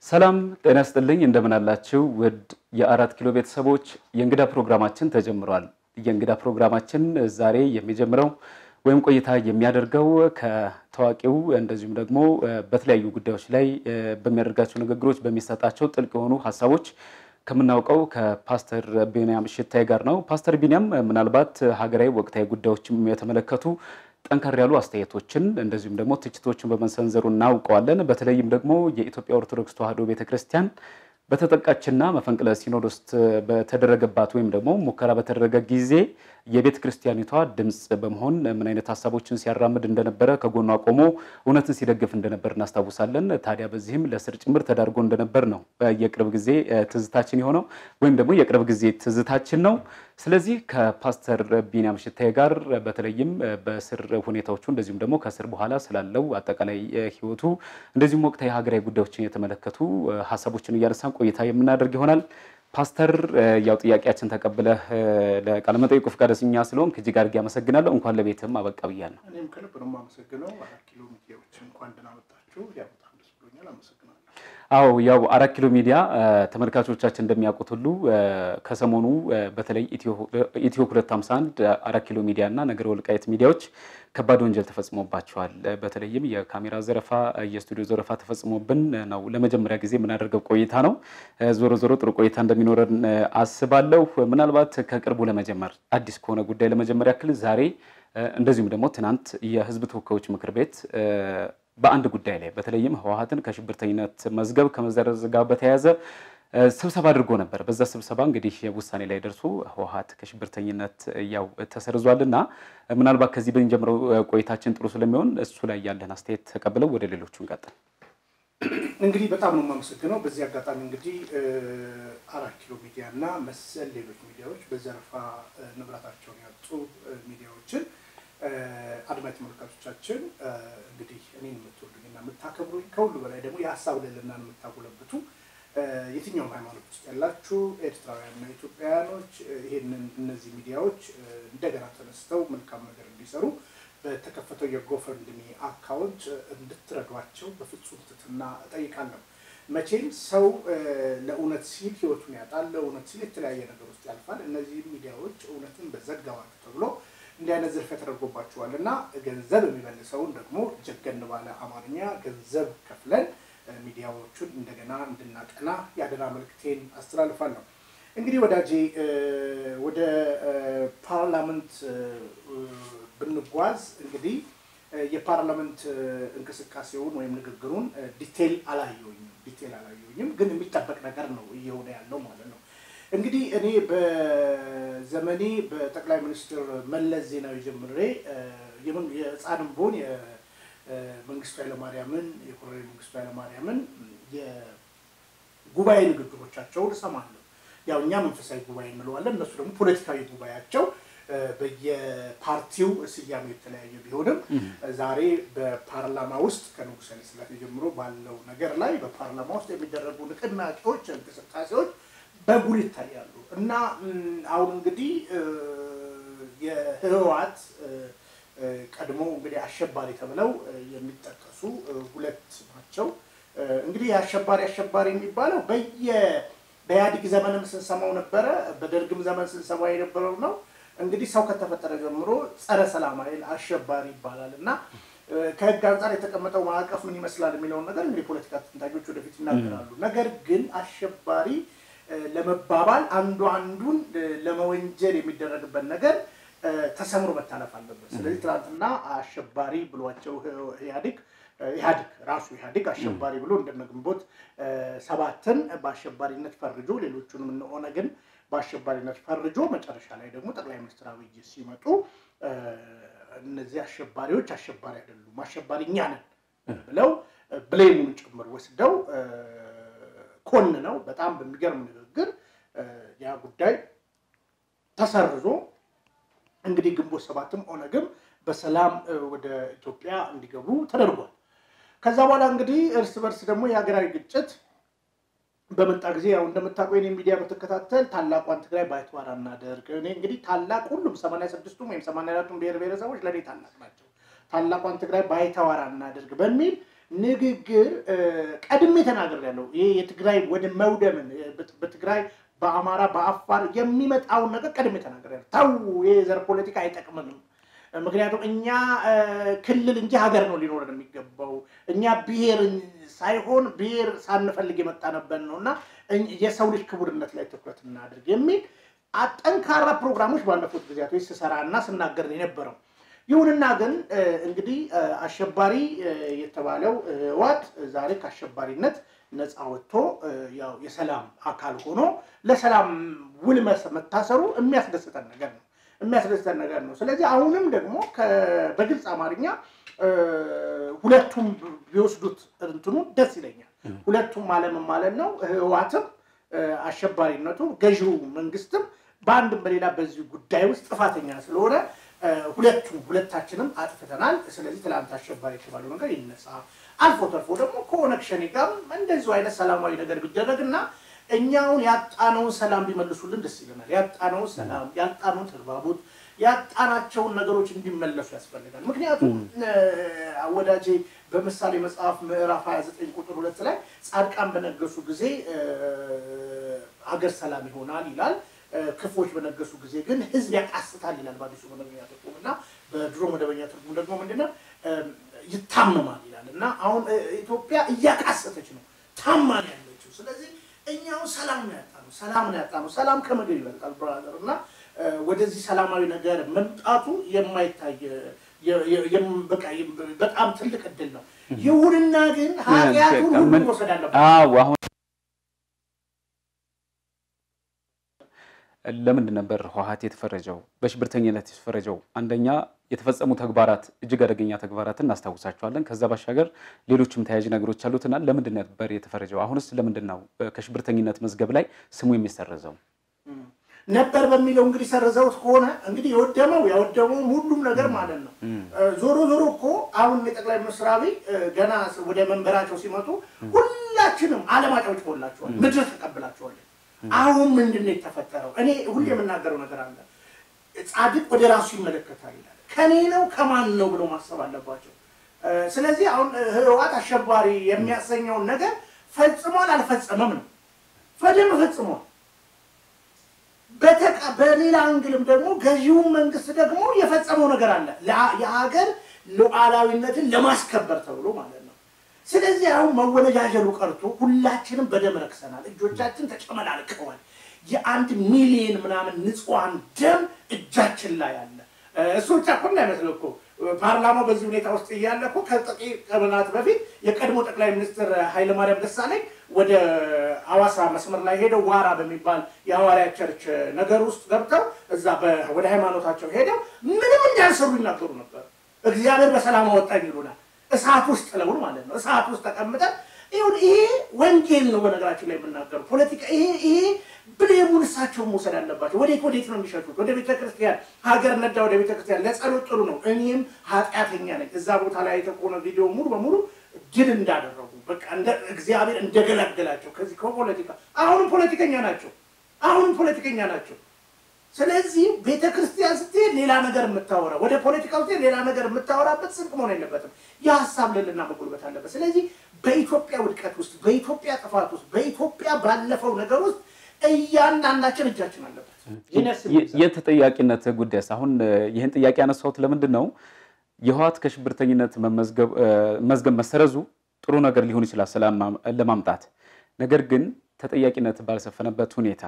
ሰላም ጤና ይስጥልኝ። እንደምን አላችሁ? ውድ የአራት ኪሎ ቤተሰቦች የእንግዳ ፕሮግራማችን ተጀምሯል። የእንግዳ ፕሮግራማችን ዛሬ የሚጀምረው ወይም ቆይታ የሚያደርገው ከታዋቂው እንደዚሁም ደግሞ በተለያዩ ጉዳዮች ላይ በሚያደርጋቸው ንግግሮች በሚሰጣቸው ጥልቅ የሆኑ ሀሳቦች ከምናውቀው ከፓስተር ቢንያም ሽታይ ጋር ነው። ፓስተር ቢንያም ምናልባት ሀገራዊ ወቅታዊ ጉዳዮችም የተመለከቱ ጠንከር ያሉ አስተያየቶችን እንደዚሁም ደግሞ ትችቶችን በመሰንዘሩ እናውቀዋለን። በተለይም ደግሞ የኢትዮጵያ ኦርቶዶክስ ተዋሕዶ ቤተክርስቲያን በተጠቃችና መፈንቅለ ሲኖዶስ በተደረገባት ወይም ደግሞ ሙከራ በተደረገ ጊዜ የቤተ ክርስቲያኒቷ ድምፅ በመሆን ምን አይነት ሀሳቦችን ሲያራምድ እንደነበረ ከጎኗ ቆሞ እውነትን ሲደግፍ እንደነበር እናስታውሳለን። ታዲያ በዚህም ለስር ጭምር ተዳርጎ እንደነበር ነው የቅርብ ጊዜ ትዝታችን የሆነው ወይም ደግሞ የቅርብ ጊዜ ትዝታችን ነው። ስለዚህ ከፓስተር ቢንያም ሽታዬ ጋር በተለይም በስር ሁኔታዎቹ እንደዚሁም ደግሞ ከስር በኋላ ስላለው አጠቃላይ ሕይወቱ እንደዚሁም ወቅታዊ ሀገራዊ ጉዳዮችን የተመለከቱ ሀሳቦችን እያነሳን ቆይታ የምናደርግ ይሆናል። ፓስተር ያው ጥያቄያችን ተቀብለህ ለቃለመጠይቁ ፈቃደኛ ስለሆንክ እጅግ አድርጌ አመሰግናለሁ። እንኳን ለቤትም አበቃ ብያለሁ። እኔም ከልብ ነው የማመሰግነው። አራት ኪሎ ሚዲያዎች እንኳን ደህና መጣችሁ። ያው በጣም ደስ ብሎኛል። አመሰግናለሁ። አዎ ያው አራት ኪሎ ሚዲያ ተመልካቾቻችን እንደሚያውቁት ሁሉ ከሰሞኑ በተለይ ኢትዮ 251 አራት ኪሎ ሚዲያ እና ነገረ ወልቃየት ሚዲያዎች ከባድ ወንጀል ተፈጽሞባቸዋል። በተለይም የካሜራ ዘረፋ፣ የስቱዲዮ ዘረፋ ተፈጽሞብን ነው ለመጀመሪያ ጊዜ የምናደርገው ቆይታ ነው። ዞሮ ዞሮ ጥሩ ቆይታ እንደሚኖረን አስባለሁ። ምናልባት ከቅርቡ ለመጀመር አዲስ ከሆነ ጉዳይ ለመጀመር ያክል ዛሬ እንደዚሁም ደግሞ ትናንት የሕዝብ ተወካዮች ምክር ቤት በአንድ ጉዳይ ላይ በተለይም ህወሓትን ከሽብርተኝነት መዝገብ ከመዘረዝ ጋር በተያያዘ ስብሰባ አድርጎ ነበር። በዛ ስብሰባ እንግዲህ ውሳኔ ላይ ደርሶ ህወሓት ከሽብርተኝነት ያው ተሰርዟልና ምናልባት ከዚህ ብንጀምረው ቆይታችን ጥሩ ስለሚሆን እሱ ላይ ያለን አስተያየት ተቀብለው ወደ ሌሎቹ እንቀጥል። እንግዲህ በጣም ነው የማመሰግነው። በዚህ አጋጣሚ እንግዲህ አራት ኪሎ ሚዲያ እና መሰል ሌሎች ሚዲያዎች በዘረፋ ንብረታቸውን ያጡ ሚዲያዎችን አድማጭ ተመልካቾቻችን እንግዲህ እኔን የምትወዱኝና የምታከብሩኝ ከሁሉ በላይ ደግሞ የሀሳብ ልዕልናን የምታጎለብቱ የትኛውም ሃይማኖት ውስጥ ያላችሁ ኤርትራውያንና ኢትዮጵያውያኖች ይህንን እነዚህ ሚዲያዎች እንደገና ተነስተው መልካም ነገር እንዲሰሩ በተከፈተው የጎፈንድሚ አካውንት እንድትረዷቸው በፍጹም ትህትና እጠይቃለሁ። መቼም ሰው ለእውነት ሲል ህይወቱን ያጣል፣ ለእውነት ሲል የተለያየ ነገር ውስጥ ያልፋል። እነዚህ ሚዲያዎች እውነትን በዘጋባችሁ ተብሎ እንዲህ አይነት ዝርፊያ ተደርጎባቸዋል እና ገንዘብ የሚመልሰውን ደግሞ ጀገን ባለ አማርኛ ገንዘብ ከፍለን ሚዲያዎቹን እንደገና እንድናቀና የአደራ መልክቴን አስተላልፋለሁ። እንግዲህ ወዳጄ ወደ ፓርላመንት ብንጓዝ እንግዲህ የፓርላመንት እንቅስቃሴውን ወይም ንግግሩን ዲቴል አላየሁኝም ዲቴል አላየሁኝም፣ ግን የሚጠበቅ ነገር ነው እየሆነ ያለው ማለት ነው። እንግዲህ እኔ በዘመኔ በጠቅላይ ሚኒስትር መለስ ዜናዊ ጀምሬ የህፃንም ብሆን መንግስቱ ኃይለማርያምን የኮሎኔል መንግስቱ ኃይለማርያምን የጉባኤ ንግግሮቻቸውን እሰማለሁ። ያው እኛ መንፈሳዊ ጉባኤ እንለዋለን፣ እነሱ ደግሞ ፖለቲካዊ ጉባኤያቸው በየፓርቲው ስያሜ የተለያየ ቢሆንም ዛሬ በፓርላማ ውስጥ ከንጉሠ ኃይለ ሥላሴ ጀምሮ ባለው ነገር ላይ በፓርላማ ውስጥ የሚደረጉ ንቅናቄዎች፣ እንቅስቃሴዎች በጉል ይታያሉ እና አሁን እንግዲህ የህወሓት ቀድሞ እንግዲህ አሸባሪ ተብለው የሚጠቀሱ ሁለት ናቸው። እንግዲህ አሸባሪ አሸባሪ የሚባለው በየ በኢህአዴግ ዘመንም ስንሰማው ነበረ፣ በደርግም ዘመን ስንሰማው የነበረው ነው። እንግዲህ ሰው ከተፈጠረ ጀምሮ ጸረ ሰላም ኃይል አሸባሪ ይባላል እና ከህግ አንጻር የተቀመጠው ማዕቀፍ ምን ይመስላል የሚለውን ነገር እንግዲህ ፖለቲካ ተንታኞች ወደፊት ይናገራሉ። ነገር ግን አሸባሪ ለመባባል አንዱ አንዱን ለመወንጀል የሚደረግበት ነገር ተሰምሮ መታለፍ አለበት። ስለዚህ ትናንትና አሸባሪ ብሏቸው ኢህአዴግ ኢህአዴግ ራሱ ኢህአዴግ አሸባሪ ብሎ እንደነ ግንቦት ሰባትን በአሸባሪነት ፈርጆ ሌሎቹንም እነ ኦነግን በአሸባሪነት ፈርጆ መጨረሻ ላይ ደግሞ ጠቅላይ ሚኒስትር አብይ ሲመጡ እነዚህ አሸባሪዎች አሸባሪ አይደሉም፣ አሸባሪ እኛ ነን ብለው ብሌሙን ጭምር ወስደው ኮን ነው በጣም በሚገርም ንግግር ያ ጉዳይ ተሰርዞ እንግዲህ ግንቦት ሰባትም ኦነግም በሰላም ወደ ኢትዮጵያ እንዲገቡ ተደርጓል። ከዛ በኋላ እንግዲህ እርስ በርስ ደግሞ የሀገራዊ ግጭት በመጣ ጊዜ ያው እንደምታውቀው የኔ ሚዲያ በተከታተል ታላቋን ትግራይ ባይተዋር እናደርግ። እኔ እንግዲህ ታላቅ ሁሉም ሰማንያ ስድስቱም ወይም ሰማንያ አራቱም ብሔር ብሔረሰቦች ለእኔ ታላቅ ናቸው። ታላቋን ትግራይ ባይተዋር እናደርግ በሚል ንግግር ቀድሜ ተናግሬያለሁ። ይሄ የትግራይ ወደ መውደምን በትግራይ በአማራ በአፋር የሚመጣውን ነገር ቀድሜ ተናግሬያለሁ። ተው ይሄ ዘር ፖለቲካ አይጠቅምንም። ምክንያቱም እኛ ክልል እንጂ ሀገር ነው ሊኖረን የሚገባው። እኛ ብሔር ሳይሆን ብሔር ሳንፈልግ የመጣንበት ነው እና የሰው ልጅ ክቡርነት ላይ ትኩረት እናድርግ የሚል ጠንካራ ፕሮግራሞች ባለፉት ጊዜያቶች ስሰራ እና ስናገር የነበረው ይሁንና ግን እንግዲህ አሸባሪ የተባለው ህወሓት ዛሬ ከአሸባሪነት ነፃ ወጥቶ ያው የሰላም አካል ሆኖ ለሰላም ውል መታሰሩ የሚያስደስተን ነገር ነው የሚያስደስተን ነገር ነው። ስለዚህ አሁንም ደግሞ በግልጽ አማርኛ ሁለቱም ቢወስዱት እንትኑ ደስ ይለኛል። ሁለቱም ማለምን ማለት ነው ህወሓትም አሸባሪነቱ ገዢው መንግስትም በአንድም በሌላ በዚህ ጉዳይ ውስጥ ጥፋተኛ ስለሆነ ሁለቱም ሁለታችንም አጥፍተናል። ስለዚህ ትላንት አሸባሪ የተባለው ነገር ይነሳ። አልፎ ተርፎ ደግሞ ከኦነግ ሸኔ ጋር እንደዚሁ አይነት ሰላማዊ ነገር ቢደረግ እና እኛውን ያጣነውን ሰላም ቢመልሱልን ደስ ይለናል። ያጣነውን ሰላም፣ ያጣነውን ተግባቦት፣ ያጣናቸውን ነገሮች እንዲመለሱ ያስፈልጋል። ምክንያቱም ወዳጄ በምሳሌ መጽሐፍ ምዕራፍ 29 ቁጥር ሁለት ላይ ጻድቃን በነገሱ ጊዜ ሀገር ሰላም ይሆናል ይላል። ክፎች በነገሱ ጊዜ ግን ህዝብ ያቃስታል ይላል በአዲሱ መደበኛ ትርጉም እና በድሮ መደበኛ ትርጉም ደግሞ ምንድነው ይታመማል ይላል እና አሁን ኢትዮጵያ እያቃሰተች ነው ታማን ያለችው። ስለዚህ እኛው ሰላም ነው ያጣነው፣ ሰላም ነው ያጣነው። ሰላም ከምግብ ይበልጣል ብራዘር እና ወደዚህ ሰላማዊ ነገር መምጣቱ የማይታይ በጣም ትልቅ እድል ነው። ይሁንና ግን ኃጢአቱን ሁሉ መውሰድ አለበት። ለምንድን ነበር ህወሓት የተፈረጀው በሽብርተኝነት የተፈረጀው? አንደኛ የተፈጸሙ ተግባራት እጅግ አደገኛ ተግባራትን እናስታውሳቸዋለን። ከዛ ባሻገር ሌሎችም ተያያዥ ነገሮች አሉትና ለምንድን ነበር የተፈረጀው? አሁንስ ለምንድን ነው ከሽብርተኝነት መዝገብ ላይ ስሙ የሚሰረዘው? ነበር በሚለው እንግዲህ ሰርዘውት ከሆነ እንግዲህ የወደመው ያወደመው ሁሉም ነገር ማለት ነው። ዞሮ ዞሮ እኮ አሁን የጠቅላይ ሚኒስትር አብይ ገና ወደ መንበራቸው ሲመጡ ሁላችንም ዓለም አጨብጭቦላቸዋል፣ ምድር ተቀብላቸዋለን። አሁን ምንድን ነው የተፈጠረው? እኔ ሁሌ የምናገረው ነገር አለ። ጻድቅ ወደ ራሱ ይመለከታል ይላል። ከኔ ነው ከማን ነው ብሎ ማሰብ አለባቸው። ስለዚህ አሁን ህወሓት አሸባሪ የሚያሰኘውን ነገር ፈጽሟል አልፈጸመም ነው። በደንብ ፈጽሟል። በሌላ አንግልም ደግሞ ገዢውን መንግስት ደግሞ የፈጸመው ነገር አለ የሀገር ሉዓላዊነትን ለማስከበር ተብሎ ማለት ነው። ስለዚህ አሁን መወነጃጀሉ ቀርቶ ሁላችንም በደም ረክሰናል። እጆቻችን ተጨመላልቀዋል። የአንድ ሚሊዮን ምናምን ንጹሐን ደም እጃችን ላይ አለ። እሱ ብቻ እኮ እንዳይመስለው እኮ ፓርላማው በዚህ ሁኔታ ውስጥ እያለ እኮ ከጥቂት ቀናት በፊት የቀድሞ ጠቅላይ ሚኒስትር ኃይለማርያም ደሳለኝ ወደ አዋሳ መስመር ላይ ሄደው ዋራ በሚባል የሐዋርያ ቸርች ነገር ውስጥ ገብተው እዛ ወደ ሃይማኖታቸው ሄደው ምንም እንዳልሰሩ ይናገሩ ነበር። እግዚአብሔር በሰላም አወጣኝ ይሉናል። እሳት ውስጥ ጥለውን ማለት ነው። እሳት ውስጥ ተቀምጠን ይሁን። ይሄ ወንጌል ነው። በነገራችን ላይ የምናገሩ ፖለቲካ ይሄ ይሄ ብሌሙን እሳቸውን መውሰድ አለባቸው። ወዴት ወዴት ነው የሚሸጡት? ወደ ቤተ ክርስቲያን ሀገር ነዳ ወደ ቤተ ክርስቲያን ለጸሎት ጥሩ ነው። እኔም ኃጢአተኛ ነኝ። እዛ ቦታ ላይ የተቆነ ቪዲዮ ሙሉ በሙሉ ድል እንዳደረጉ በቃ እግዚአብሔር እንደገላገላቸው ከዚህ ከፖለቲካ አሁንም ፖለቲከኛ ናቸው። አሁንም ፖለቲከኛ ናቸው። ስለዚህ ቤተ ክርስቲያን ስትሄድ ሌላ ነገር የምታወራ ወደ ፖለቲካ ስትሄድ ሌላ ነገር የምታወራበት ስንቅ መሆን የለበትም። የሀሳብ ልዕልና መጎልበት አለበት። ስለዚህ በኢትዮጵያ ውድቀት ውስጥ፣ በኢትዮጵያ ጥፋት ውስጥ፣ በኢትዮጵያ ባለፈው ነገር ውስጥ እያንዳንዳችን እጃችን አለበት። የተጠያቂነት ጉዳይስ አሁን ይህን ጥያቄ ያነሳሁት ለምንድን ነው? የህወሓት ከሽብርተኝነት መዝገብ መሰረዙ ጥሩ ነገር ሊሆን ይችላል ሰላም ለማምጣት ነገር ግን ተጠያቂነት ባልሰፈነበት ሁኔታ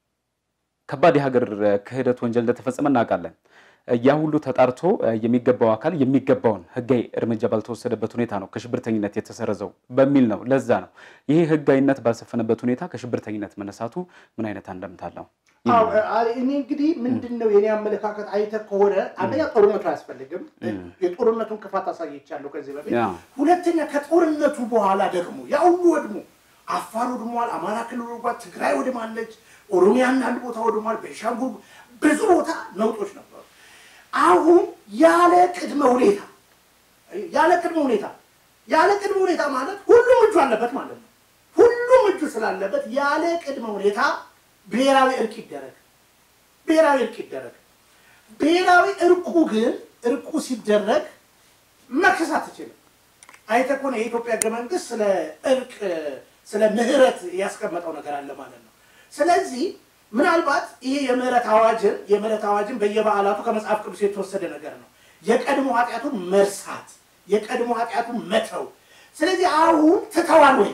ከባድ የሀገር ክህደት ወንጀል እንደተፈጸመ እናውቃለን። ያ ሁሉ ተጣርቶ የሚገባው አካል የሚገባውን ህጋዊ እርምጃ ባልተወሰደበት ሁኔታ ነው ከሽብርተኝነት የተሰረዘው በሚል ነው። ለዛ ነው ይሄ ህጋዊነት ባልሰፈነበት ሁኔታ ከሽብርተኝነት መነሳቱ ምን አይነት አንደምታ አለው? እኔ እንግዲህ ምንድን ነው የኔ አመለካከት አይተህ ከሆነ አንደኛ ጦርነቱ አያስፈልግም። የጦርነቱን ክፋት አሳይቻለሁ ከዚህ በፊት። ሁለተኛ ከጦርነቱ በኋላ ደግሞ ያ ሁሉ ወድሞ አፋር ወድሟል፣ አማራ ክልል ወድሟል፣ ትግራይ ወድማለች፣ ኦሮሚያና አንድ ቦታ ወድሟል፣ ቤንሻንጉል ብዙ ቦታ ነውጦች ነበሩ። አሁን ያለ ቅድመ ሁኔታ ያለ ቅድመ ሁኔታ ያለ ቅድመ ሁኔታ ማለት ሁሉም እጁ አለበት ማለት ነው። ሁሉም እጁ ስላለበት ያለ ቅድመ ሁኔታ ብሔራዊ እርቅ ይደረግ፣ ብሔራዊ እርቅ ይደረግ። ብሔራዊ እርቁ ግን እርቁ ሲደረግ መክሰስ አትችልም። አይተህ ከሆነ የኢትዮጵያ ህገ መንግስት ስለ እርቅ ስለ ምህረት ያስቀመጠው ነገር አለ ማለት ነው። ስለዚህ ምናልባት ይሄ የምህረት አዋጅን የምህረት አዋጅን በየበዓላቱ ከመጽሐፍ ቅዱስ የተወሰደ ነገር ነው። የቀድሞ ኃጢአቱን መርሳት፣ የቀድሞ ኃጢአቱን መተው። ስለዚህ አሁን ትተዋል ወይ?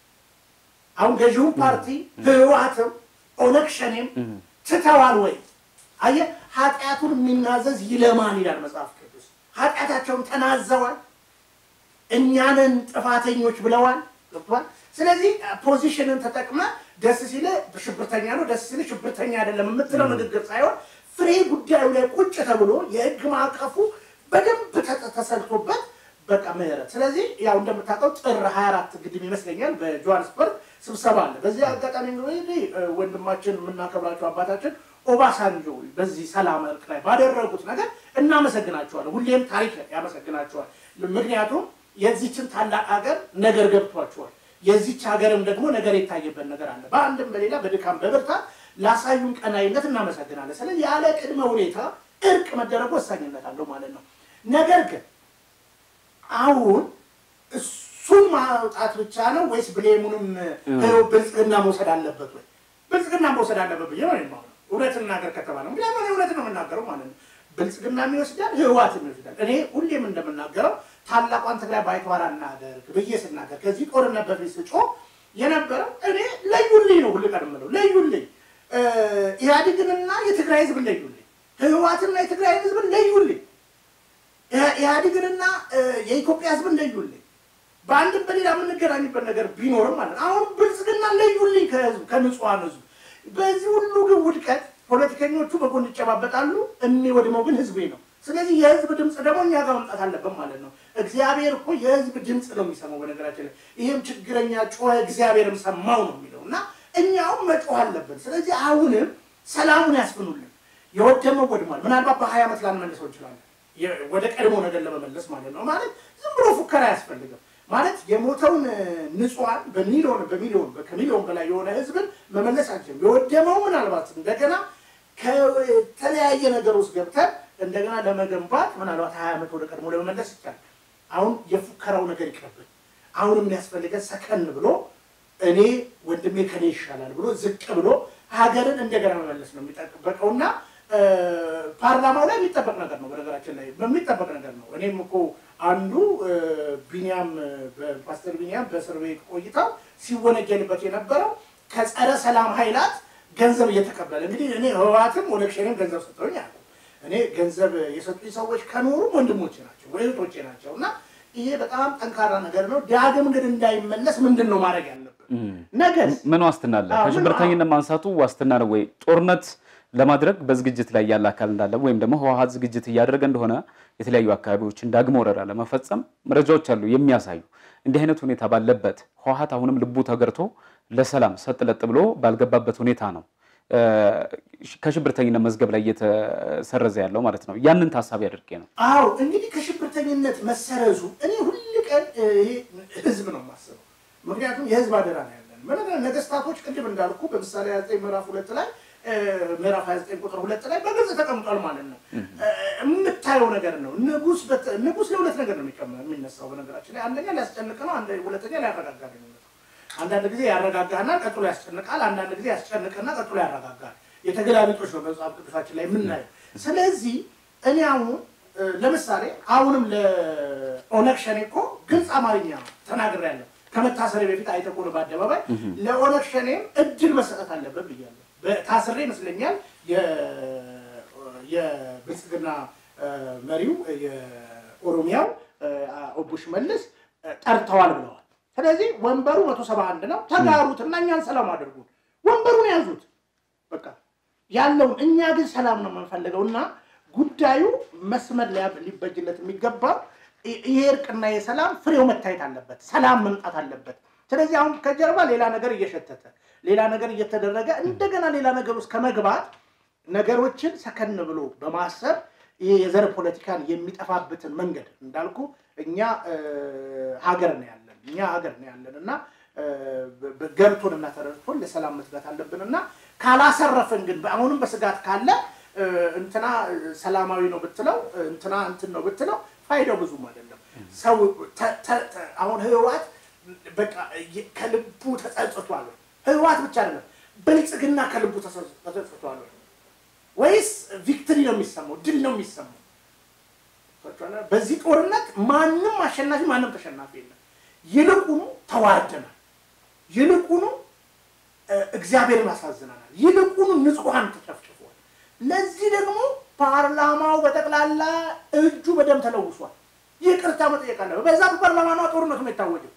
አሁን ገዢውን ፓርቲ ህወሓትም ኦነግ ሸኔም ትተዋል ወይ? አየህ፣ ኃጢአቱን የሚናዘዝ ይለማል ይላል መጽሐፍ ቅዱስ። ኃጢአታቸውን ተናዘዋል። እኛንን ጥፋተኞች ብለዋል። ገብቶሃል? ስለዚህ ፖዚሽንን ተጠቅመ ደስ ሲል ሽብርተኛ ነው፣ ደስ ሲል ሽብርተኛ አይደለም የምትለው ንግግር ሳይሆን ፍሬ ጉዳዩ ላይ ቁጭ ተብሎ የህግ ማዕቀፉ በደንብ ተሰልቶበት በቃ ምህረት። ስለዚህ ያው እንደምታውቀው ጥር 24 ግድም ይመስለኛል በጆሃንስበርግ ስብሰባ አለ። በዚህ አጋጣሚ እንግዲህ ወንድማችን የምናከብራቸው አባታችን ኦባሳንጆ በዚህ ሰላም እርቅ ላይ ባደረጉት ነገር እናመሰግናቸዋለን። ሁሌም ታሪክ ያመሰግናቸዋል። ምክንያቱም የዚችን ታላቅ ሀገር ነገር ገብቷቸዋል። የዚች ሀገርም ደግሞ ነገር የታየበት ነገር አለ። በአንድም በሌላ በድካም በብርታት ላሳዩን ቀናይነት እናመሰግናለን። ስለዚህ ያለ ቅድመ ሁኔታ እርቅ መደረጉ ወሳኝነት አለው ማለት ነው። ነገር ግን አሁን እሱን ማውጣት ብቻ ነው ወይስ ብሌሙንም ብልጽግና መውሰድ አለበት ወይ? ብልጽግና መውሰድ አለበት ብዬ ነው የማምነው። እውነት እናገር ከተባለ ምክንያቱም እውነት ነው የምናገረው ማለት ነው። ብልጽግና ይወስዳል፣ ህወሓትም ይወስዳል። እኔ ሁሌም እንደምናገረው ታላቋን ትግራይ ባይተዋር እናደርግ ብዬ ስናገር ከዚህ ጦርነት በፊት ስጮ የነበረው እኔ ለዩልኝ ነው ሁል ቀን የምለው ለዩልኝ፣ ኢህአዴግንና የትግራይ ህዝብን ለዩልኝ፣ ህወሓትና የትግራይ ህዝብን ለዩልኝ፣ ኢህአዴግንና የኢትዮጵያ ህዝብን ለዩልኝ። በአንድም በሌላ የምንገናኝበት ነገር ቢኖርም ማለት አሁን ብልጽግና ለዩልኝ ከህዝብ ከንጹሐን ህዝብ። በዚህ ሁሉ ግን ውድቀት ፖለቲከኞቹ በጎን ይጨባበጣሉ፣ የሚወድመው ግን ህዝቤ ነው። ስለዚህ የህዝብ ድምፅ ደግሞ እኛ ጋር መምጣት አለበት ማለት ነው። እግዚአብሔር እኮ የህዝብ ድምፅ ነው የሚሰማው። በነገራችን ላይ ይህም ችግረኛ ጮኸ እግዚአብሔርም ሰማው ነው የሚለው እና እኛውም መጮህ አለብን። ስለዚህ አሁንም ሰላሙን ያስፍኑልን። የወደመው ወድሟል። ምናልባት በሀያ ዓመት ላንመልሰው እንችላለን፣ ወደ ቀድሞ ነገር ለመመለስ ማለት ነው። ማለት ዝም ብሎ ፉከራ አያስፈልግም። ማለት የሞተውን ንጹሐን በሚሊዮን በሚሊዮን ከሚሊዮን በላይ የሆነ ህዝብን መመለስ አንችልም። የወደመው ምናልባት እንደገና ከተለያየ ነገር ውስጥ ገብተን እንደገና ለመገንባት ምናልባት ሀያ ዓመት ወደ ቀድሞ ለመመለስ ይቻላል። አሁን የፉከራው ነገር ይቅርብን። አሁን የሚያስፈልገን ሰከን ብሎ እኔ ወንድሜ ከኔ ይሻላል ብሎ ዝቅ ብሎ ሀገርን እንደገና መመለስ ነው የሚጠበቀውና ፓርላማው ላይ የሚጠበቅ ነገር ነው። በነገራችን ላይ በሚጠበቅ ነገር ነው። እኔም እኮ አንዱ ቢኒያም ፓስተር ቢኒያም በእስር ቤት ቆይታው ሲወነጀልበት የነበረው ከጸረ ሰላም ኃይላት ገንዘብ እየተቀበለ እንግዲህ እኔ ህወሓትም ኦነግ ሸኔም ገንዘብ ሰጠውኝ አለ። እኔ ገንዘብ የሰጡኝ ሰዎች ከኖሩ ወንድሞቼ ናቸው ወይ እህቶቼ ናቸው። እና ይሄ በጣም ጠንካራ ነገር ነው። ዳግም ግን እንዳይመለስ ምንድን ነው ማድረግ ያለብን? ነገር ምን ዋስትና አለ? ከሽብርተኝነት ማንሳቱ ዋስትና ነው ወይ? ጦርነት ለማድረግ በዝግጅት ላይ ያለ አካል እንዳለ ወይም ደግሞ ህወሓት ዝግጅት እያደረገ እንደሆነ የተለያዩ አካባቢዎችን ዳግም ወረራ ለመፈጸም መረጃዎች አሉ የሚያሳዩ። እንዲህ አይነት ሁኔታ ባለበት ህወሓት አሁንም ልቡ ተገርቶ ለሰላም ሰጥ ለጥ ብሎ ባልገባበት ሁኔታ ነው ከሽብርተኝነት መዝገብ ላይ እየተሰረዘ ያለው ማለት ነው። ያንን ታሳቢ አድርጌ ነው። አዎ እንግዲህ ከሽብርተኝነት መሰረዙ እኔ ሁል ቀን ይሄ ህዝብ ነው የማስበው። ምክንያቱም የህዝብ አደራ ነው ያለን። ነገስታቶች ቅድም እንዳልኩ በምሳሌ ዘጠኝ ምዕራፍ ሁለት ላይ ምዕራፍ 29 ቁጥር ሁለት ላይ በግልጽ ተቀምጧል ማለት ነው። የምታየው ነገር ነው። ንጉስ ንጉስ ለሁለት ነገር ነው የሚነሳው። በነገራችን ላይ አንደኛ ሊያስጨንቅ ነው፣ ሁለተኛ ሊያረጋጋ ነው የሚመጣው። አንዳንድ ጊዜ ያረጋጋና ቀጥሎ ያስጨንቃል፣ አንዳንድ ጊዜ ያስጨንቅና ቀጥሎ ያረጋጋል። የተገላቢጦች ነው መጽሐፍ ቅዱሳችን ላይ የምናየው። ስለዚህ እኔ አሁን ለምሳሌ አሁንም ለኦነግ ሸኔ እኮ ግልጽ አማርኛ ተናግሬያለሁ። ከመታሰሪ በፊት አይተህ ከሆነ በአደባባይ ለኦነግ ሸኔም እድል መሰጠት አለበት ብያለሁ። ታስሬ ይመስለኛል የብልጽግና መሪው የኦሮሚያው ኦቦ ሽመልስ ጠርተዋል ብለዋል። ስለዚህ ወንበሩ መቶ ሰባ አንድ ነው። ተጋሩት እና እኛን ሰላም አድርጉት። ወንበሩን ያዙት። በቃ ያለውን እኛ ግን ሰላም ነው የምንፈልገው እና ጉዳዩ መስመር ሊበጅለት የሚገባው ይሄ እርቅና የሰላም ፍሬው መታየት አለበት። ሰላም መምጣት አለበት። ስለዚህ አሁን ከጀርባ ሌላ ነገር እየሸተተ ሌላ ነገር እየተደረገ እንደገና ሌላ ነገር ውስጥ ከመግባት ነገሮችን ሰከን ብሎ በማሰብ ይሄ የዘር ፖለቲካን የሚጠፋበትን መንገድ እንዳልኩ እኛ ሀገር ነው ያለን እኛ ሀገር ነው ያለን እና ገብቶን እና ተረድቶን ለሰላም መትጋት አለብን እና ካላሰረፍን ግን አሁንም በስጋት ካለ እንትና ሰላማዊ ነው ብትለው እንትና እንትን ነው ብትለው ፋይዳው ብዙም አይደለም። ሰው ተ- ተ- ተ- አሁን ህወሓት በቃ የ- ከልቡ ተጸጽቷል። ህወሓት ብቻ አይደለም ብልጽግና ከልቡ ተጸጽ- ተጸጽቷል ወይስ ቪክትሪ ነው የሚሰማው? ድል ነው የሚሰማው? ገብቷችኋል? በዚህ ጦርነት ማንም አሸናፊ ማንም ተሸናፊ የለም። ይልቁኑ ተዋርደናል። ይልቁኑ እ፣ እግዚአብሔርን አሳዝነናል። ይልቁኑ ንጹሐን ተጨፍጭፏል። ለዚህ ደግሞ ፓርላማው በጠቅላላ እጁ በደም ተለውሷል። ይቅርታ መጠየቅ አለበት። በዛ በፓርላማ ነው ጦርነቱ ነው የታወጀው።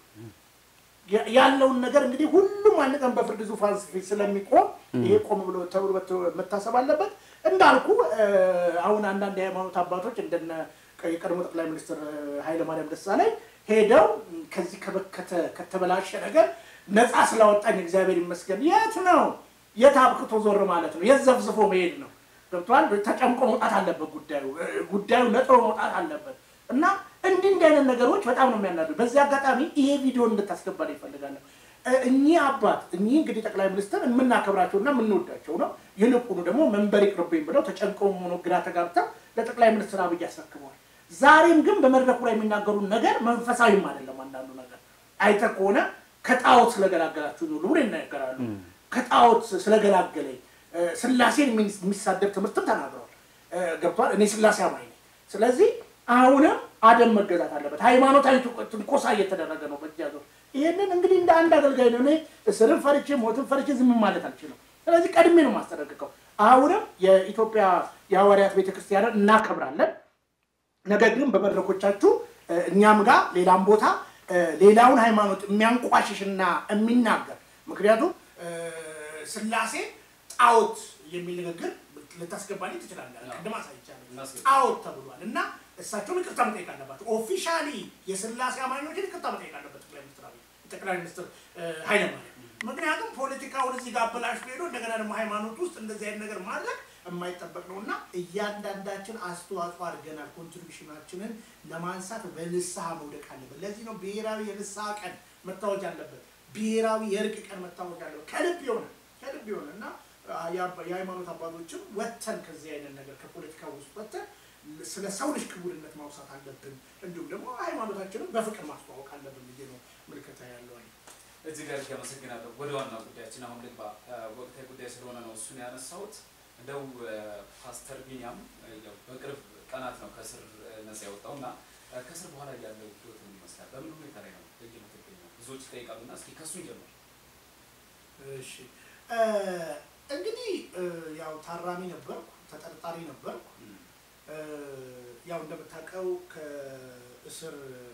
ያ- ያለውን ነገር እንግዲህ ሁሉም አንድ ቀን በፍርድ ዙፋን ፊት ስለሚቆም ይሄ ቆም ብሎ ተብሎ መተ- መታሰብ አለበት። እንዳልኩ እ፣ አሁን አንዳንድ የሃይማኖት አባቶች እንደነ የቀድሞ ጠቅላይ ሚኒስትር እ፣ ኃይለማርያም ደሳለኝ ሄደው ከዚህ ከበከተ ከተበላሸ ነገር ነፃ ስላወጣኝ እግዚአብሔር ይመስገን። የት ነው የት አብቅቶ ዞር ማለት ነው? የት ዘፍዝፎ መሄድ ነው? ገብቷል። ተጨምቆ መውጣት አለበት ጉዳዩ እ፣ ጉዳዩ ነጥሮ መውጣት አለበት እና እንዲህ እንዲህ አይነት ነገሮች በጣም ነው የሚያናዱ። በዚህ አጋጣሚ ይሄ ቪዲዮ እንድታስገባል ይፈልጋለሁ። እ፣ እኚህ አባት እኚህ እንግዲህ ጠቅላይ ሚኒስትር የምናከብራቸውና የምንወዳቸው ነው። ይልቁኑ ደግሞ መንበር ይቅርብኝ ብለው ተጨንቀው ሆኖ ግራ ተጋብተው ለጠቅላይ ሚኒስትር አብይ አስረክበዋል። ዛሬም ግን በመድረኩ ላይ የሚናገሩት ነገር መንፈሳዊም አይደለም። አንዳንዱ ነገር አይተህ ከሆነ ከጣዖት ስለገላገላችሁ ነው ብሎ ይናገራሉ። ከጣዖት ስለገላገለኝ እ፣ ስላሴን የሚ- የሚሳደብ ትምህርትም ተናግረዋል። እ፣ ገብቷል። እኔ ስላሴ አማኝ ነኝ። ስለዚህ አሁንም አደም መገዛት አለበት። ሃይማኖታዊ ትንኮ- ትንኮሳ እየተደረገ ነው በእጅ ያዞር። ይህንን እንግዲህ እንደ አንድ አገልጋይ ነው እኔ እስርን ፈርቼ ሞትን ፈርቼ ዝም ማለት አልችልም። ስለዚህ ቀድሜ ነው የማስጠነቅቀው። አሁንም የኢትዮጵያ የሐዋርያት ቤተክርስቲያንን እናከብራለን። ነገር ግን በመድረኮቻችሁ እ፣ እኛም ጋር ሌላም ቦታ እ፣ ሌላውን ሃይማኖት የሚያንቋሽሽና የሚናገር ምክንያቱም እ፣ ስላሴ ጣዖት የሚል ንግግር ልታስገባልኝ ትችላለህ። ቅድም አሳይቻለሁ። እናስገባ። ጣዖት ተብሏል እና እሳቸውም ይቅርታ መጠየቅ አለባቸው። ኦፊሻሊ የስላሴ አማኞችን ይቅርታ መጠየቅ አለበት ጠቅላይ ሚኒስትር አብይ ጠቅላይ ሚኒስትር እ፣ ኃይለማርያም ምክንያቱም ፖለቲካውን እዚህ ጋር አበላሽ ሄዶ እንደገና ደግሞ ሃይማኖት ውስጥ እንደዚህ አይነት ነገር ማድረግ የማይጠበቅ ነው እና እያንዳንዳችን አስተዋጽኦ አድርገናል። ኮንትሪቢሽናችንን ለማንሳት በንስሐ መውደቅ አለበት። ለዚህ ነው ብሔራዊ የንስሐ ቀን መታወጅ አለበት። ብሔራዊ የእርቅ ቀን መታወጅ አለበት። ከልብ የሆነ ከልብ የሆነ እና አ፣ የአባ- የሃይማኖት አባቶችም ወጥተን ከዚህ አይነት ነገር ከፖለቲካ ውስጥ ወጥተን ስለ ሰው ልጅ ክቡርነት ማውሳት አለብን። እንዲሁም ደግሞ ሃይማኖታችንን በፍቅር ማስተዋወቅ አለብን ብዬ ነው ምልከታ ያለው። እዚህ ጋር አመሰግናለሁ። ወደ ዋና ጉዳያችን አሁን ልግባ። ወቅታዊ ጉዳይ ስለሆነ ነው እሱን ያነሳሁት። እንደው ፓስተር ቢኒያም ያው በቅርብ ቀናት ነው ከስር ነጻ የወጣው እና ከስር በኋላ ያለው ህይወት ምን ይመስላል? በምን ሁኔታ ላይ ነው የምትገኘው? ብዙዎች ይጠይቃሉ እና እስኪ ከሱ ጀምር። እሺ እ፣ እንግዲህ እ፣ ያው ታራሚ ነበርኩ፣ ተጠርጣሪ ነበርኩ። እ፣ ያው እንደምታውቀው ከእስር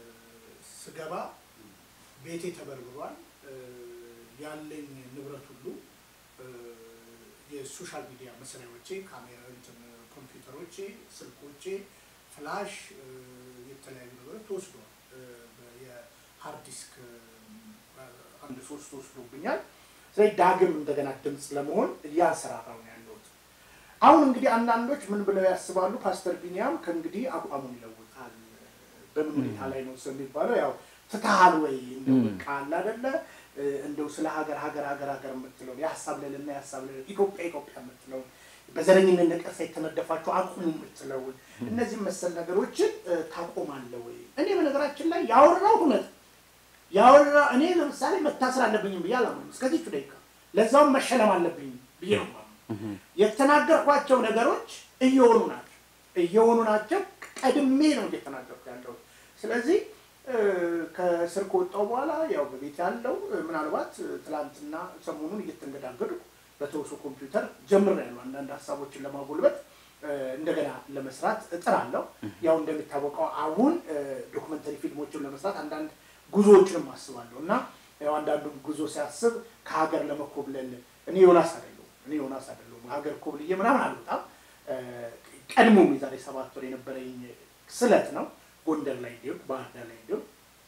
ስገባ ቤቴ ተበርብሯል። እ፣ ያለኝ ንብረት ሁሉ እ፣ የሶሻል ሚዲያ መሳሪያዎቼ፣ ካሜራ፣ እንትን ኮምፒውተሮቼ፣ ስልኮቼ፣ ፍላሽ፣ እ፣ የተለያዩ ነገሮች ተወስደዋል። እ፣ የሃርድ ዲስክ እ፣ አንድ ሶስት ወስዶብኛል። ስለዚህ ዳግም እንደገና ድምፅ ለመሆን እያንሰራራው ነው ያለሁት። አሁን እንግዲህ አንዳንዶች ምን ብለው ያስባሉ? ፓስተር ቢኒያም ከእንግዲህ አቋሙን ይለውጣል። በምን ሁኔታ ላይ ነው ሰው የሚባለው? ያው ትተሃል ወይ እንደው በቃ አለ አይደለ እ፣ እንደው ስለ ሀገር ሀገር ሀገር ሀገር የምትለውን የሀሳብ ልዕልና የሀሳብ ልዕልና ኢትዮጵያ ኢትዮጵያ የምትለውን በዘረኝነት ነቀርሳ የተነደፋቸው አቁሙ የምትለውን እነዚህ መሰል ነገሮችን እ፣ ታቆማለህ ወይ? እኔ በነገራችን ላይ ያወራሁት እውነት ያወራ እኔ ለምሳሌ መታሰር አለብኝም ብዬ አላምንም። እስከዚህ ደቂቃ ለዛውም መሸለም አለብኝ ብዬ ነው የማምነው። የተናገርኳቸው ነገሮች እየሆኑ ናቸው እየሆኑ ናቸው። ቀድሜ ነው እየተናገርኩ ያለሁት። ስለዚህ እ፣ ከእስር ከወጣሁ በኋላ ያው በቤት ያለው እ፣ ምናልባት እ፣ ትላንትና ሰሞኑን እየተንገዳገዱ በተውሶ ኮምፒውተር ጀምሬያለሁ አንዳንድ ሀሳቦችን ለማጎልበት እ፣ እንደገና ለመስራት እጥራለሁ። ያው እንደሚታወቀው አሁን እ፣ ዶክመንተሪ ፊልሞችን ለመስራት አንዳንድ ጉዞዎችንም አስባለሁ እና ያው አንዳንዱ ጉዞ ሲያስብ ከሀገር ለመኮብለል እኔ ዮናስ አይደለሁም እኔ ዮናስ አይደለሁም ሀገር ኮብልዬ ምናምን አልወጣም። እ፣ ቀድሞም የዛሬ ሰባት ወር የነበረኝ ስለት ነው ጎንደር ላይ እንዲሁም ባህር ዳር ላይ እንዲሁም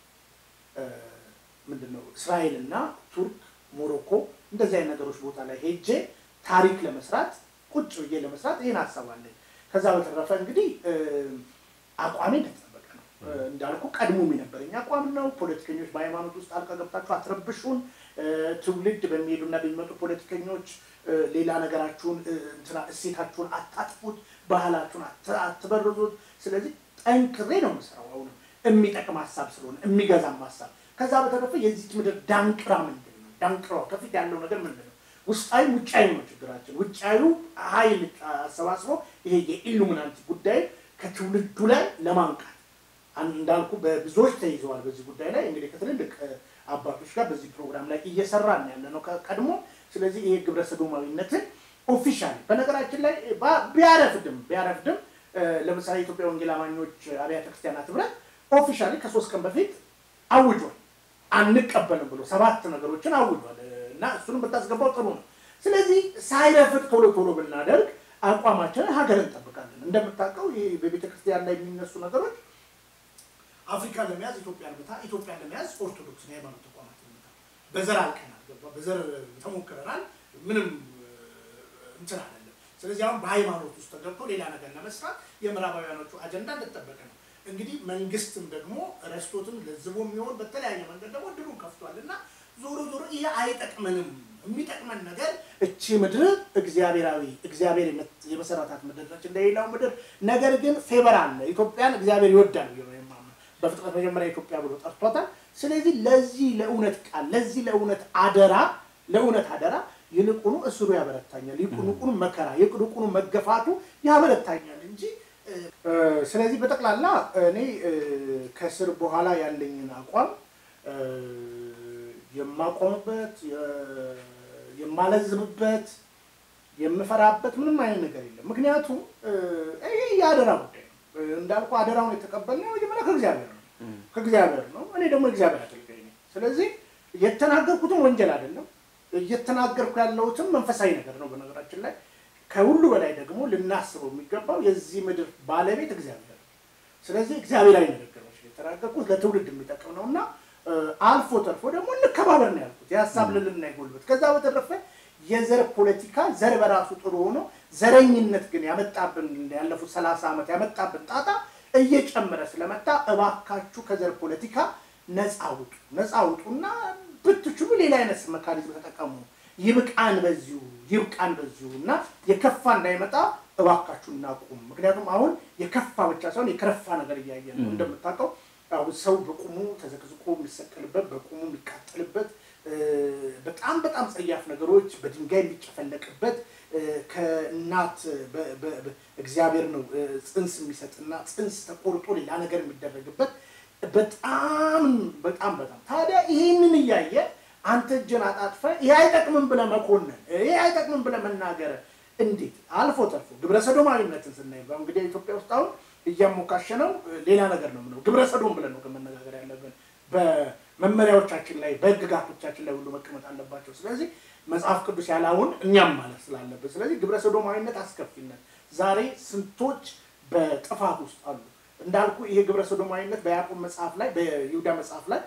ምንድን ነው እስራኤል እና ቱርክ፣ ሞሮኮ እንደዚህ አይነት ነገሮች ቦታ ላይ ሄጄ ታሪክ ለመስራት ቁጭ ብዬ ለመስራት ይህን ሀሳብ አለኝ። ከዛ በተረፈ እንግዲህ እ፣ አቋሜ እንደተጠበቀ ነው። እ፣ እንዳልኩ ቀድሞም የነበረኝ አቋም ነው። ፖለቲከኞች በሃይማኖት ውስጥ አልቃ ገብታችሁ አትረብሹን። እ፣ ትውልድ በሚሄዱና በሚመጡ ፖለቲከኞች እ፣ ሌላ ነገራችሁን እ፣ እንትና እሴታችሁን አታጥፉት፣ ባህላችሁን አት- አትበርዙት። ስለዚህ ጠንክሬ ነው የምሰራው። አሁንም የሚጠቅም ሀሳብ ስለሆነ የሚገዛም ሀሳብ። ከዛ በተረፈ የዚች ምድር ዳንቅራ ምንድን ነው? ዳንቅራው ከፊት ያለው ነገር ምንድን ነው? ውስጣዊ ውጫዊ ነው ችግራችን። ውጫዊ ኃይል አሰባስቦ ይሄ የኢሉሚናንቲ ጉዳይ ከትውልዱ ላይ ለማንቃት እንዳልኩ በብዙዎች ተይዘዋል። በዚህ ጉዳይ ላይ እንግዲህ ከትልልቅ አባቶች ጋር በዚህ ፕሮግራም ላይ እየሰራን ያለ ነው ቀድሞ። ስለዚህ ይሄ ግብረ ሰዶማዊነትን ኦፊሻል በነገራችን ላይ ቢያረፍድም ቢያረፍድም ለምሳሌ የኢትዮጵያ ወንጌል አማኞች አብያተ ክርስቲያናት ህብረት ኦፊሻሊ ከሶስት ቀን በፊት አውጇል። አንቀበልም ብሎ ሰባት ነገሮችን አውጇል እና እሱንም ብታስገባው ጥሩ ነው። ስለዚህ ሳይረፍድ ቶሎ ቶሎ ብናደርግ አቋማችንን ሀገር እንጠብቃለን። እንደምታውቀው ይህ በቤተ ክርስቲያን ላይ የሚነሱ ነገሮች አፍሪካን ለመያዝ ኢትዮጵያን ብታ፣ ኢትዮጵያን ለመያዝ ኦርቶዶክስን የሃይማኖት ተቋማት ብታ፣ በዘር አልቀናል፣ ገባ በዘር ተሞክረናል። ምንም እንትን አይደለም። ስለዚህ አሁን በሃይማኖት ውስጥ ተገብቶ ሌላ ነገር ለመስራት የምዕራባውያኖቹ አጀንዳ እንደተጠበቀ ነው። እንግዲህ መንግስትም ደግሞ ረስቶትም ለዝቦ የሚሆን በተለያየ መንገድ ደግሞ እድሉን ከፍቷል እና ዞሮ ዞሮ ይሄ አይጠቅመንም። የሚጠቅመን ነገር እቺ ምድር እግዚአብሔራዊ እግዚአብሔር የመሰረታት ምድር ነች እንደሌላው ምድር። ነገር ግን ፌበር አለ። ኢትዮጵያን እግዚአብሔር ይወዳል ብዬ ነው የማምነው። በፍጥረት መጀመሪያ ኢትዮጵያ ብሎ ጠርቷታል። ስለዚህ ለዚህ ለእውነት ቃል ለዚህ ለእውነት አደራ ለእውነት አደራ ይልቁኑ እስሩ ያበረታኛል፣ ይልቁኑ መከራ ይልቁኑ መገፋቱ ያበረታኛል እንጂ ስለዚህ በጠቅላላ እኔ ከስር በኋላ ያለኝን አቋም የማቆምበት የማለዝብበት የምፈራበት ምንም አይነት ነገር የለም። ምክንያቱም ይህ የአደራ ጉዳይ ነው። እንዳልኩ አደራውን የተቀበልነው መጀመሪያ ከእግዚአብሔር ነው ከእግዚአብሔር ነው። እኔ ደግሞ እግዚአብሔር አገልጋይ ነኝ። ስለዚህ የተናገርኩትም ወንጀል አይደለም። እየተናገርኩ ያለሁትም መንፈሳዊ ነገር ነው። በነገራችን ላይ ከሁሉ በላይ ደግሞ ልናስበው የሚገባው የዚህ ምድር ባለቤት እግዚአብሔር ነው። ስለዚህ እግዚአብሔራዊ ንግግሮች የተናገርኩት ለትውልድ የሚጠቅም ነው እና አልፎ ተርፎ ደግሞ እንከባበር ነው ያልኩት፣ የሀሳብ ልልና ይጎልበት። ከዛ በተረፈ የዘር ፖለቲካ ዘር በራሱ ጥሩ ሆኖ ዘረኝነት ግን ያመጣብን ያለፉት ሰላሳ ዓመት ያመጣብን ጣጣ እየጨመረ ስለመጣ እባካችሁ ከዘር ፖለቲካ ነፃ ውጡ፣ ነፃ ውጡና ብትችሉ ሌላ አይነት መካኒዝም ተጠቀሙ። ይብቃን በዚሁ ይብቃን በዚሁ እና የከፋ እንዳይመጣ እባካችሁ እናቁም። ምክንያቱም አሁን የከፋ ብቻ ሳይሆን የከረፋ ነገር እያየን ነው። እንደምታውቀው አሁን ሰው በቁሙ ተዘቅዝቆ የሚሰቀልበት በቁሙ የሚቃጠልበት በጣም በጣም ጸያፍ ነገሮች በድንጋይ የሚጨፈለቅበት ከእናት እግዚአብሔር ነው ጽንስ የሚሰጥና ጽንስ ተቆርጦ ሌላ ነገር የሚደረግበት በጣም በጣም በጣም ታዲያ ይህንን እያየ አንተ እጅን አጣጥፈ ይህ አይጠቅምም ብለህ መኮንን ይህ አይጠቅምም ብለህ መናገር እንዴት አልፎ ተርፎ ግብረ ሰዶማዊነትን ስናይ እንግዲህ ኢትዮጵያ ውስጥ አሁን እያሞካሸ ነው ሌላ ነገር ነው ምነው ግብረ ሰዶም ብለን ነው መነጋገር ያለብን በመመሪያዎቻችን ላይ በህግጋቶቻችን ላይ ሁሉ መቀመጥ አለባቸው ስለዚህ መጽሐፍ ቅዱስ ያላውን እኛም ማለት ስላለብን ስለዚህ ግብረ ሰዶማዊነት አስከፊነት ዛሬ ስንቶች በጥፋት ውስጥ አሉ እንዳልኩ ይሄ ግብረ ሰዶማዊነት በያዕቆብ መጽሐፍ ላይ በይሁዳ መጽሐፍ ላይ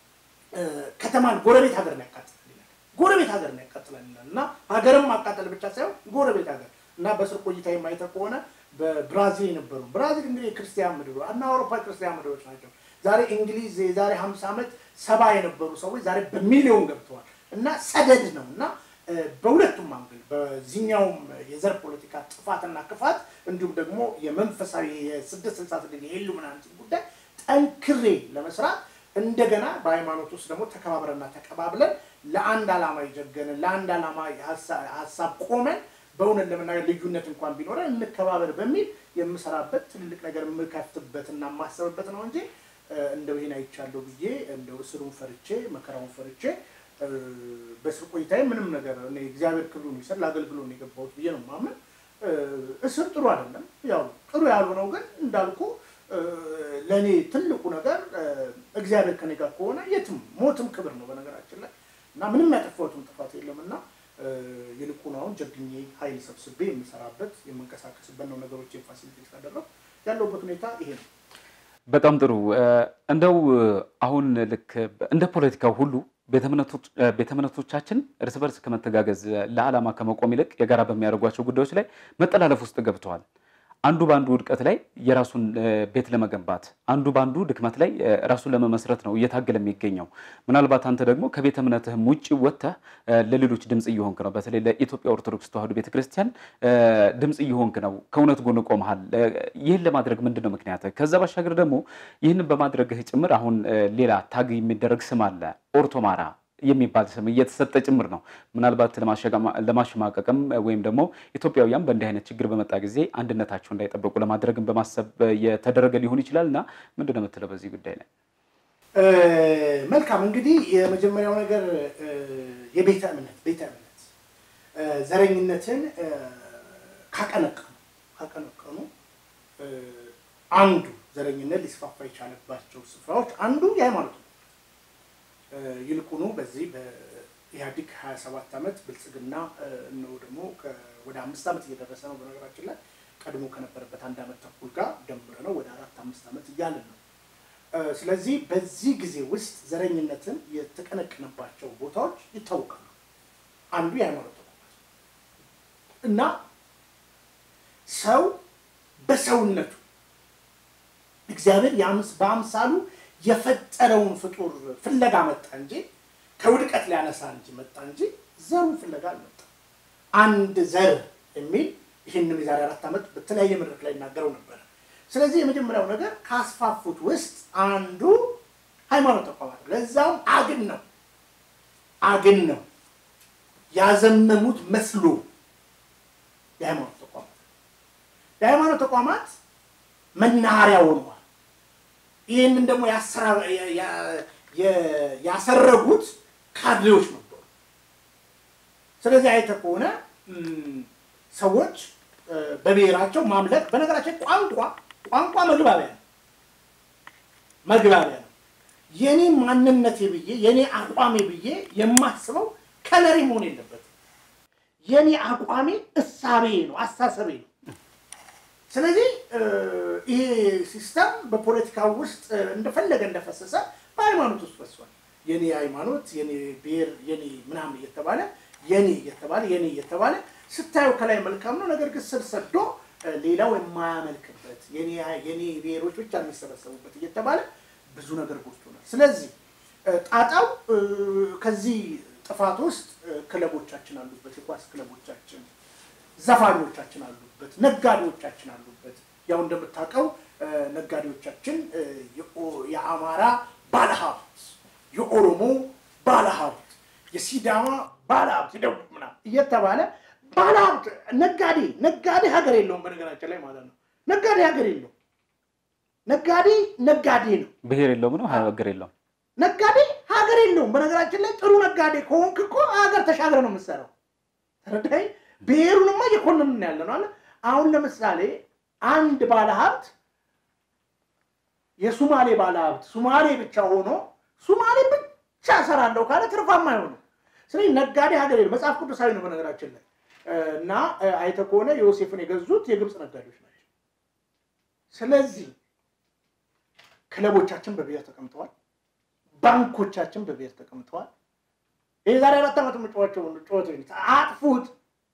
ከተማን ጎረቤት ሀገር ነው ያቃጥላል ይላል። ጎረቤት ሀገር ነው ያቃጥላል ይላል እና ሀገርም ማቃጠል ብቻ ሳይሆን ጎረቤት ሀገር እና በስር ቆይታ የማይተህ ከሆነ በብራዚል የነበሩ ብራዚል እንግዲህ የክርስቲያን ምድር እና አውሮፓ ክርስቲያን ምድሮች ናቸው። ዛሬ እንግሊዝ የዛሬ ሀምሳ ዓመት ሰባ የነበሩ ሰዎች ዛሬ በሚሊዮን ገብተዋል እና ሰደድ ነው እና በሁለቱም አንግል በዚህኛውም የዘር ፖለቲካ ጥፋትና ክፋት እንዲሁም ደግሞ የመንፈሳዊ የስድስት ስልሳ ስድስት የኢሉሚናንቲ ጉዳይ ጠንክሬ ለመስራት እንደገና በሃይማኖት ውስጥ ደግሞ ተከባብረና ተቀባብለን ለአንድ ዓላማ የጀገንን ለአንድ ዓላማ ሀሳብ ቆመን በእውነት ለመናገር ልዩነት እንኳን ቢኖረን እንከባበር በሚል የምሰራበት ትልልቅ ነገር የምከፍትበት እና የማሰብበት ነው እንጂ እንደው ይሄን አይቻለሁ ብዬ እንደው እስሩን ፈርቼ መከራውን ፈርቼ በስር ቆይታዬ ምንም ነገር እኔ እግዚአብሔር ክብሩን ይሰጥ ለአገልግሎ ነው የገባሁት ብዬ ነው ማምን። እስር ጥሩ አይደለም። ያው ጥሩ ያልሆነው ግን እንዳልኩ ለእኔ ትልቁ ነገር እግዚአብሔር ከኔ ጋር ከሆነ የትም ሞትም ክብር ነው በነገራችን ላይ እና ምንም ያጠፋሁትም ጥፋት የለም እና ይልቁን አሁን ጀግኜ ኃይል ሰብስቤ የምሰራበት የምንቀሳቀስበት ነው። ነገሮች ፋሲሊቴት ካደረግ ያለሁበት ሁኔታ ይሄ ነው። በጣም ጥሩ። እንደው አሁን ልክ እንደ ፖለቲካው ሁሉ ቤተ እምነቶቻችን እርስ በርስ ከመተጋገዝ ለዓላማ ከመቆም ይልቅ የጋራ በሚያደርጓቸው ጉዳዮች ላይ መጠላለፍ ውስጥ ገብተዋል። አንዱ በአንዱ ውድቀት ላይ የራሱን ቤት ለመገንባት አንዱ በአንዱ ድክመት ላይ ራሱን ለመመስረት ነው እየታገለ የሚገኘው። ምናልባት አንተ ደግሞ ከቤተ እምነትህም ውጭ ወጥተህ ለሌሎች ድምፅ እየሆንክ ነው። በተለይ ለኢትዮጵያ ኦርቶዶክስ ተዋሕዶ ቤተክርስቲያን ድምፅ እየሆንክ ነው። ከእውነት ጎን ቆመሃል። ይህን ለማድረግ ምንድን ነው ምክንያት? ከዛ ባሻገር ደግሞ ይህንን በማድረግህ ጭምር አሁን ሌላ ታግ የሚደረግ ስም አለ ኦርቶማራ የሚባል ስም እየተሰጠ ጭምር ነው። ምናልባት ለማሸማቀቅም ወይም ደግሞ ኢትዮጵያውያን በእንዲህ አይነት ችግር በመጣ ጊዜ አንድነታቸው እንዳይጠበቁ ለማድረግም በማሰብ የተደረገ ሊሆን ይችላል እና ምንድን ነው የምትለው በዚህ ጉዳይ ላይ? መልካም እንግዲህ የመጀመሪያው ነገር የቤተ እምነት ቤተ እምነት ዘረኝነትን ካቀነቀኑ ካቀነቀኑ አንዱ ዘረኝነት ሊስፋፋ የቻለባቸው ስፍራዎች አንዱ የሃይማኖት ነው። ይልቁኑ በዚህ በኢህአዲግ 27 ዓመት ብልጽግና ነው ደግሞ ወደ አምስት ዓመት እየደረሰ ነው። በነገራችን ላይ ቀድሞ ከነበረበት አንድ ዓመት ተኩል ጋር ደምረ ነው ወደ አራት አምስት ዓመት እያለን ነው። ስለዚህ በዚህ ጊዜ ውስጥ ዘረኝነትን የተቀነቀነባቸው ቦታዎች ይታወቃሉ። አንዱ የሃይማኖት ተቋማት እና ሰው በሰውነቱ እግዚአብሔር በአምሳሉ የፈጠረውን ፍጡር ፍለጋ መጣ እንጂ ከውድቀት ሊያነሳ እንጂ መጣ እንጂ ዘሩን ፍለጋ አልመጣም። አንድ ዘር የሚል ይህንም የዛሬ አራት ዓመት በተለያየ መድረክ ላይ ይናገረው ነበረ። ስለዚህ የመጀመሪያው ነገር ካስፋፉት ውስጥ አንዱ ሃይማኖት ተቋማት ነው። ለዛውም አግን ነው አግን ነው ያዘመሙት መስሎ የሃይማኖት ተቋማት የሃይማኖት ተቋማት መናኸሪያ ሆነዋል። ይህንን ደግሞ ያሰረጉት ካድሬዎች ነበሩ። ስለዚህ አይተህ ከሆነ ሰዎች በብሔራቸው ማምለክ በነገራችን ቋንቋ ቋንቋ መግባቢያ ነው መግባቢያ ነው። የኔ ማንነቴ ብዬ የኔ አቋሜ ብዬ የማስበው ከለሪ መሆን የለበትም። የኔ አቋሜ እሳቤ ነው፣ አሳሰቤ ነው። ስለዚህ ይሄ ሲስተም በፖለቲካ ውስጥ እንደፈለገ እንደፈሰሰ በሃይማኖት ውስጥ ፈሷል። የኔ ሃይማኖት፣ የኔ ብሔር፣ የኔ ምናምን እየተባለ የኔ እየተባለ የኔ እየተባለ ስታዩ ከላይ መልካም ነው። ነገር ግን ስር ሰዶ ሌላው የማያመልክበት የኔ ብሔሮች ብቻ የሚሰበሰቡበት እየተባለ ብዙ ነገር ጎስቶናል። ስለዚህ ጣጣው ከዚህ ጥፋት ውስጥ ክለቦቻችን አሉበት፣ የኳስ ክለቦቻችን፣ ዘፋኞቻችን አሉበት፣ ነጋዴዎቻችን አሉበት። ያው እንደምታውቀው ነጋዴዎቻችን የአማራ ባለሀብት፣ የኦሮሞ ባለሀብት፣ የሲዳማ ባለሀብት፣ የደቡብ ምናምን እየተባለ ባለሀብት ነጋዴ ነጋዴ ሀገር የለውም። በነገራችን ላይ ማለት ነው ነጋዴ ሀገር የለውም። ነጋዴ ነጋዴ ነው። ብሔር የለውም ነው ሀገር የለውም። ነጋዴ ሀገር የለውም። በነገራችን ላይ ጥሩ ነጋዴ ከሆንክ እኮ ሀገር ተሻገር ነው የምትሰራው። ተረዳይ ብሔሩንማ እየኮነንን ያለ ነው አለ። አሁን ለምሳሌ አንድ ባለሀብት የሱማሌ ባለሀብት ሱማሌ ብቻ ሆኖ ሱማሌ ብቻ እሰራለሁ ካለ ትርፋማ አይሆንም። ስለዚህ ነጋዴ ሀገር የለም። መጽሐፍ ቅዱሳዊ ነው በነገራችን ላይ እና አይተህ ከሆነ ዮሴፍን የገዙት የግብፅ ነጋዴዎች ናቸው። ስለዚህ ክለቦቻችን በብሔር ተቀምጠዋል። ባንኮቻችን በብሔር ተቀምጠዋል። ይህ ዛሬ አራት ዓመት የምጫዋቸው ጨዋታ አጥፉት።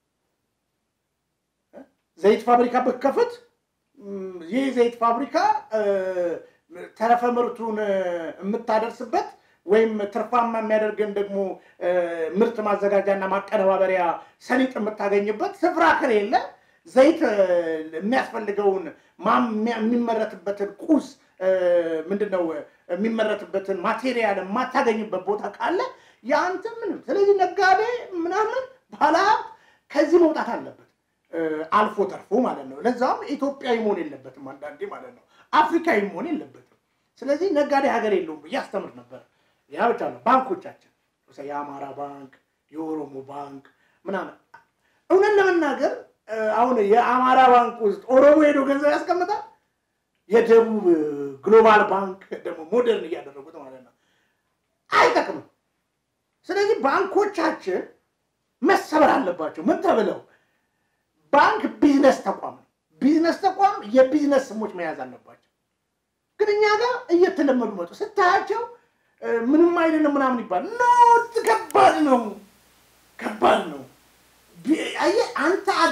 ዘይት ፋብሪካ ብከፍት ይህ ዘይት ፋብሪካ ተረፈ ምርቱን የምታደርስበት ወይም ትርፋማ የሚያደርገን ደግሞ ምርት ማዘጋጃና ማቀነባበሪያ ሰሊጥ የምታገኝበት ስፍራ ከሌለ ዘይት የሚያስፈልገውን የሚመረትበትን ቁስ ምንድን ነው የሚመረትበትን ማቴሪያል የማታገኝበት ቦታ ካለ የአንተ ምንም። ስለዚህ ነጋዴ ምናምን ባለሀብት ከዚህ መውጣት አለበት፣ አልፎ ተርፎ ማለት ነው። ለዛም ኢትዮጵያዊ መሆን የለበትም አንዳንዴ ማለት ነው፣ አፍሪካዊ መሆን የለበትም። ስለዚህ ነጋዴ ሀገር የለውም ብዬ አስተምር ነበር። ያ ብቻ ነው። ባንኮቻችን የአማራ ባንክ፣ የኦሮሞ ባንክ ምናምን እውነት ለመናገር አሁን የአማራ ባንክ ውስጥ ኦሮሞ ሄዶ ገንዘብ ያስቀምጣል። የደቡብ ግሎባል ባንክ ደግሞ ሞደርን እያደረጉት ማለት ነው። አይጠቅምም። ስለዚህ ባንኮቻችን መሰበር አለባቸው። ምን ተብለው? ባንክ ቢዝነስ ተቋም ነው። ቢዝነስ ተቋም የቢዝነስ ስሞች መያዝ አለባቸው። ግን እኛ ጋር እየተለመዱ መጡ። ስታያቸው ምንም አይደለም ምናምን ይባል ኖ ከባድ ነው፣ ከባድ ነው። አየህ አንተ አገር ለውጥ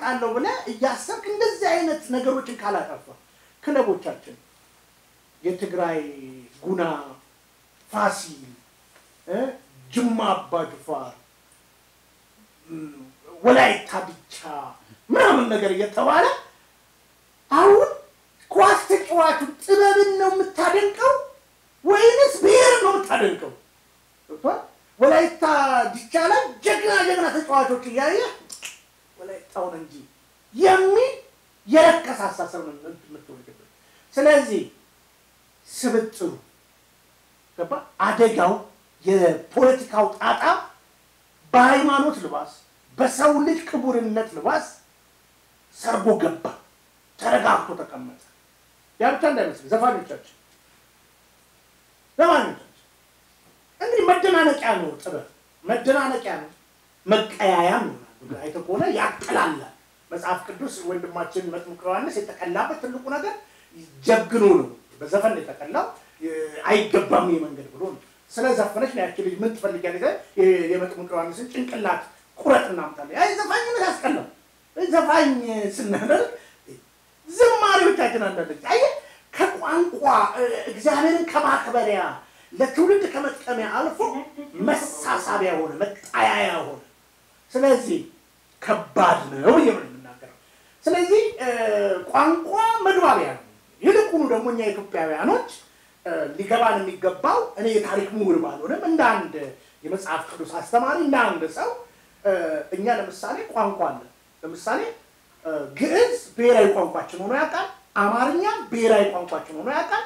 አመጣለሁ ብለህ እያሰብክ እንደዚህ አይነት ነገሮችን ካላጠፋ ክለቦቻችን የትግራይ ጉና፣ ፋሲል፣ እ ጅማ አባ ጅፋር፣ እም፣ ወላይታ ዲቻ ምናምን ነገር እየተባለ አሁን ኳስ ተጫዋቹ ጥበብን ነው የምታደንቀው ወይንስ ብሔር ነው የምታደንቀው? ገብቶሃል? ወላይታ ዲቻ ላይ ጀግና ጀግና ተጫዋቾች እያየ ወላይታውን እንጂ የሚል የረከሰ አሳሰብ ነው የምትወልድበት። ስለዚህ ስብጥሩ ገባ አደጋው የፖለቲካው ጣጣ በሃይማኖት ልባስ በሰው ልጅ ክቡርነት ልባስ ሰርጎ ገባ፣ ተረጋግቶ ተቀመጠ። ያ ብቻ እንዳይመስል ዘፋኞቻችን ዘፋኞቻችን እንግዲህ መደናነቂያ ነው፣ ጥበብ መደናነቂያ ነው፣ መቀያያም ነው። አይተህ ከሆነ ያቀላላል። መጽሐፍ ቅዱስ ወንድማችን መጥምቁ ዮሐንስ የተቀላበት ትልቁ ነገር ጀግኖ ነው። በዘፈን ነው የተቀላው። አይገባም ይህ መንገድ ብሎ ነው። ስለ ዘፈነች ነው ያቺ ልጅ ምን ትፈልጊያለሽ? የመጥምቁ ዮሐንስን ጭንቅላት ቁረጥ እናምጣለን። አይ ዘፋኝነት ያስቀላል። ዘፋኝ ስናደርግ ዝማሬዎቻችን አንዳንድ አየህ ከቋንቋ እግዚአብሔርን ከማክበሪያ ለትውልድ ከመጥቀሚያ አልፎ መሳሳቢያ ሆነ፣ መጣያያ ሆነ። ስለዚህ ከባድ ነው ብዬ ነው የምናገረው። ስለዚህ ቋንቋ መግባቢያ ነው። ይልቁኑ ደግሞ እኛ ኢትዮጵያውያኖች ሊገባን የሚገባው እኔ የታሪክ ምሁር ባልሆንም እንደ አንድ የመጽሐፍ ቅዱስ አስተማሪ እንደ አንድ ሰው እኛ ለምሳሌ ቋንቋ አለን። ለምሳሌ ግዕዝ ብሔራዊ ቋንቋችን ሆኖ ያውቃል። አማርኛ ብሔራዊ ቋንቋችን ሆኖ ያውቃል።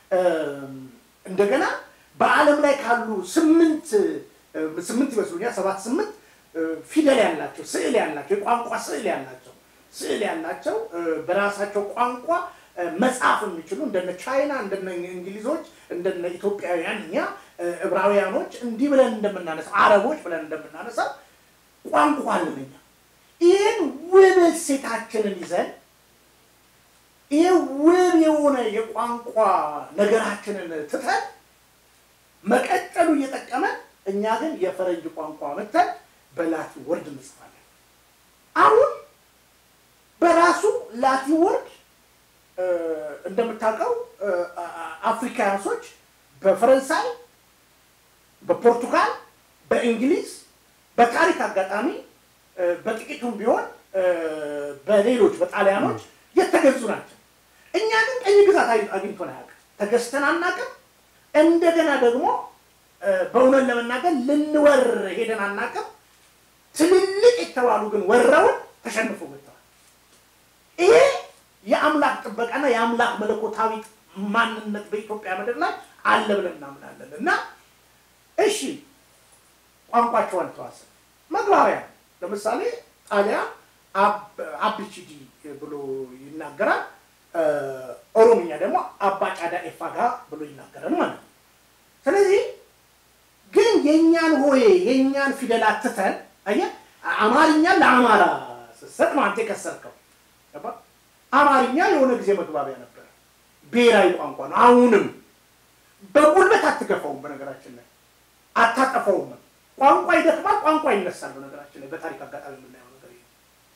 እንደገና በዓለም ላይ ካሉ ስምንት ስምንት ይመስሉኛል ሰባት ስምንት ፊደል ያላቸው ስዕል ያላቸው የቋንቋ ስዕል ያላቸው ስዕል ያላቸው በራሳቸው ቋንቋ መጻፍ የሚችሉ እንደነ ቻይና እንደነ እንግሊዞች እንደነ ኢትዮጵያውያን እኛ ዕብራውያኖች እንዲህ ብለን እንደምናነሳው አረቦች ብለን እንደምናነሳው ቋንቋ አለን እኛ። ይህን ውብ እሴታችንን ይዘን ይህ ውብ የሆነ የቋንቋ ነገራችንን ትተን መቀጠሉ እየጠቀመን እኛ ግን የፈረንጅ ቋንቋ መተን በላቲን ወርድ እንጽፋለን። አሁን በራሱ ላቲን ወርድ እንደምታውቀው አፍሪካውያኖች በፈረንሳይ፣ በፖርቱጋል፣ በእንግሊዝ በታሪክ አጋጣሚ በጥቂቱም ቢሆን በሌሎች በጣሊያኖች የተገዙ ናቸው። እኛ ግን ቀኝ ግዛት አግኝቶን አያውቅም። ተገዝተን አናውቅም። እንደገና ደግሞ በእውነት ለመናገር ልንወር ሄደን አናውቅም። ትልልቅ የተባሉ ግን ወረውን ተሸንፎ መጥተዋል። ይሄ የአምላክ ጥበቃና የአምላክ መለኮታዊ ማንነት በኢትዮጵያ ምድር ላይ አለ ብለን እናምናለን። እና እሺ ቋንቋቸው አልተዋሰ መግባቢያ ለምሳሌ ጣሊያን አብችዲ ብሎ ይናገራል። ኦሮምኛ ደግሞ አባ ጫዳ ኤፋጋ ብሎ ይናገራል ማለት ነው። ስለዚህ ግን የእኛን ሆዬ የእኛን ፊደላት ትተን አየህ፣ አማርኛ ለአማራ ስትሰጥ ነው አንተ የከሰርከው። አማርኛ የሆነ ጊዜ መግባቢያ ነበረ፣ ብሔራዊ ቋንቋ ነው። አሁንም በጉልበት አትገፋውም። በነገራችን ላይ አታጠፋውም። ቋንቋ ይደክማል፣ ቋንቋ ይነሳል። በነገራችን ላይ በታሪክ አጋጣሚ የምናየው ነገር ይሄ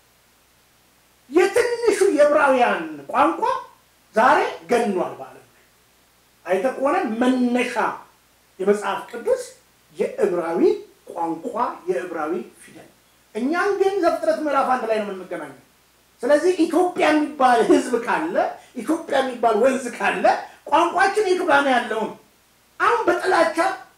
የትንሹ የዕብራውያን ቋንቋ ዛሬ ገኗል በዓለም ላይ አይተህ ከሆነ መነሻ የመጽሐፍ ቅዱስ የዕብራዊ ቋንቋ የዕብራዊ ፊደል። እኛም ግን ዘፍጥረት ምዕራፍ አንድ ላይ ነው የምንገናኘው። ስለዚህ ኢትዮጵያ የሚባል ሕዝብ ካለ ኢትዮጵያ የሚባል ወንዝ ካለ ቋንቋችን የቱ ጋር ነው ያለውን አሁን በጥላቻ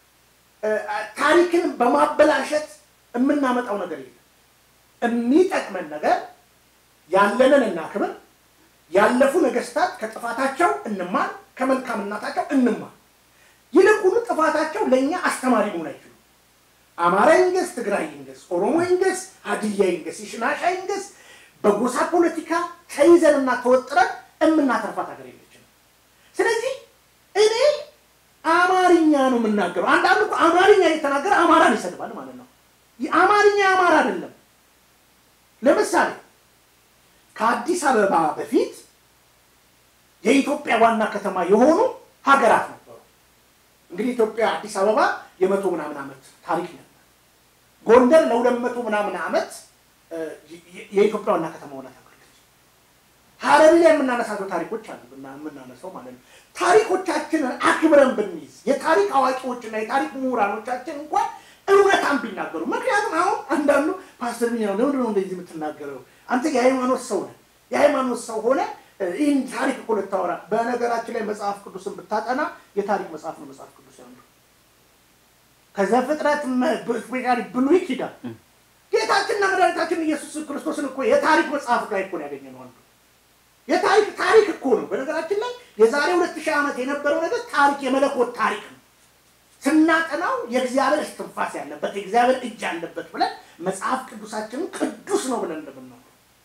ታሪክን በማበላሸት የምናመጣው ነገር የለም። የሚጠቅመን ነገር ያለንን እናክብር። ያለፉ ነገስታት ከጥፋታቸው እንማር፣ ከመልካምናታቸው እንማር። ይልቁኑ ጥፋታቸው ለእኛ አስተማሪ መሆን አይችሉም። አማራ ይንገስ፣ ትግራይ ይንገስ፣ ኦሮሞ ይንገስ፣ ሀዲያ ይንገስ፣ ይሽናሻ ይንገስ፣ በጎሳ ፖለቲካ ተይዘንና ተወጥረን የምናተርፋት ሀገር የለችም። ስለዚህ እኔ አማርኛ ነው የምናገረው። አንዳንዱ እኮ አማርኛ እየተናገረ አማራን ይሰድባል ማለት ነው። አማርኛ አማራ አይደለም። ለምሳሌ ከአዲስ አበባ በፊት የኢትዮጵያ ዋና ከተማ የሆኑ ሀገራት ነበሩ። እንግዲህ ኢትዮጵያ አዲስ አበባ የመቶ ምናምን ዓመት ታሪክ ነበር። ጎንደር ለሁለት መቶ ምናምን ዓመት የኢትዮጵያ ዋና ከተማ ሆና ታውቃለች። ሀረሪ ላይ የምናነሳቸው ታሪኮች አሉ የምናነሳው ማለት ነው። ታሪኮቻችንን አክብረን ብንይዝ የታሪክ አዋቂዎችና የታሪክ ምሁራኖቻችን እንኳን እውነታን ቢናገሩ። ምክንያቱም አሁን አንዳንዱ ፓስተር ሚ ነው ለምንድን ነው እንደዚህ የምትናገረው? አንተ የሃይማኖት ሰው ነህ። የሃይማኖት ሰው ሆነ ይህን ታሪክ እኮ ልታወራ። በነገራችን ላይ መጽሐፍ ቅዱስን ብታጠና የታሪክ መጽሐፍ ነው መጽሐፍ ቅዱስ ያሉ ከዘፍጥረት ስፔሻሊ ብሉይ ኪዳን ጌታችንና መድኃኒታችን ኢየሱስ ክርስቶስን እኮ የታሪክ መጽሐፍ ላይ እኮ ነው ያገኘነው አንዱ የታሪክ ታሪክ እኮ ነው። በነገራችን ላይ የዛሬ ሁለት ሺህ ዓመት የነበረው ነገር ታሪክ የመለኮት ታሪክ ነው። ስናጠናው የእግዚአብሔር እስትንፋስ ያለበት የእግዚአብሔር እጅ ያለበት ብለን መጽሐፍ ቅዱሳችንን ቅዱስ ነው ብለን እንደምናው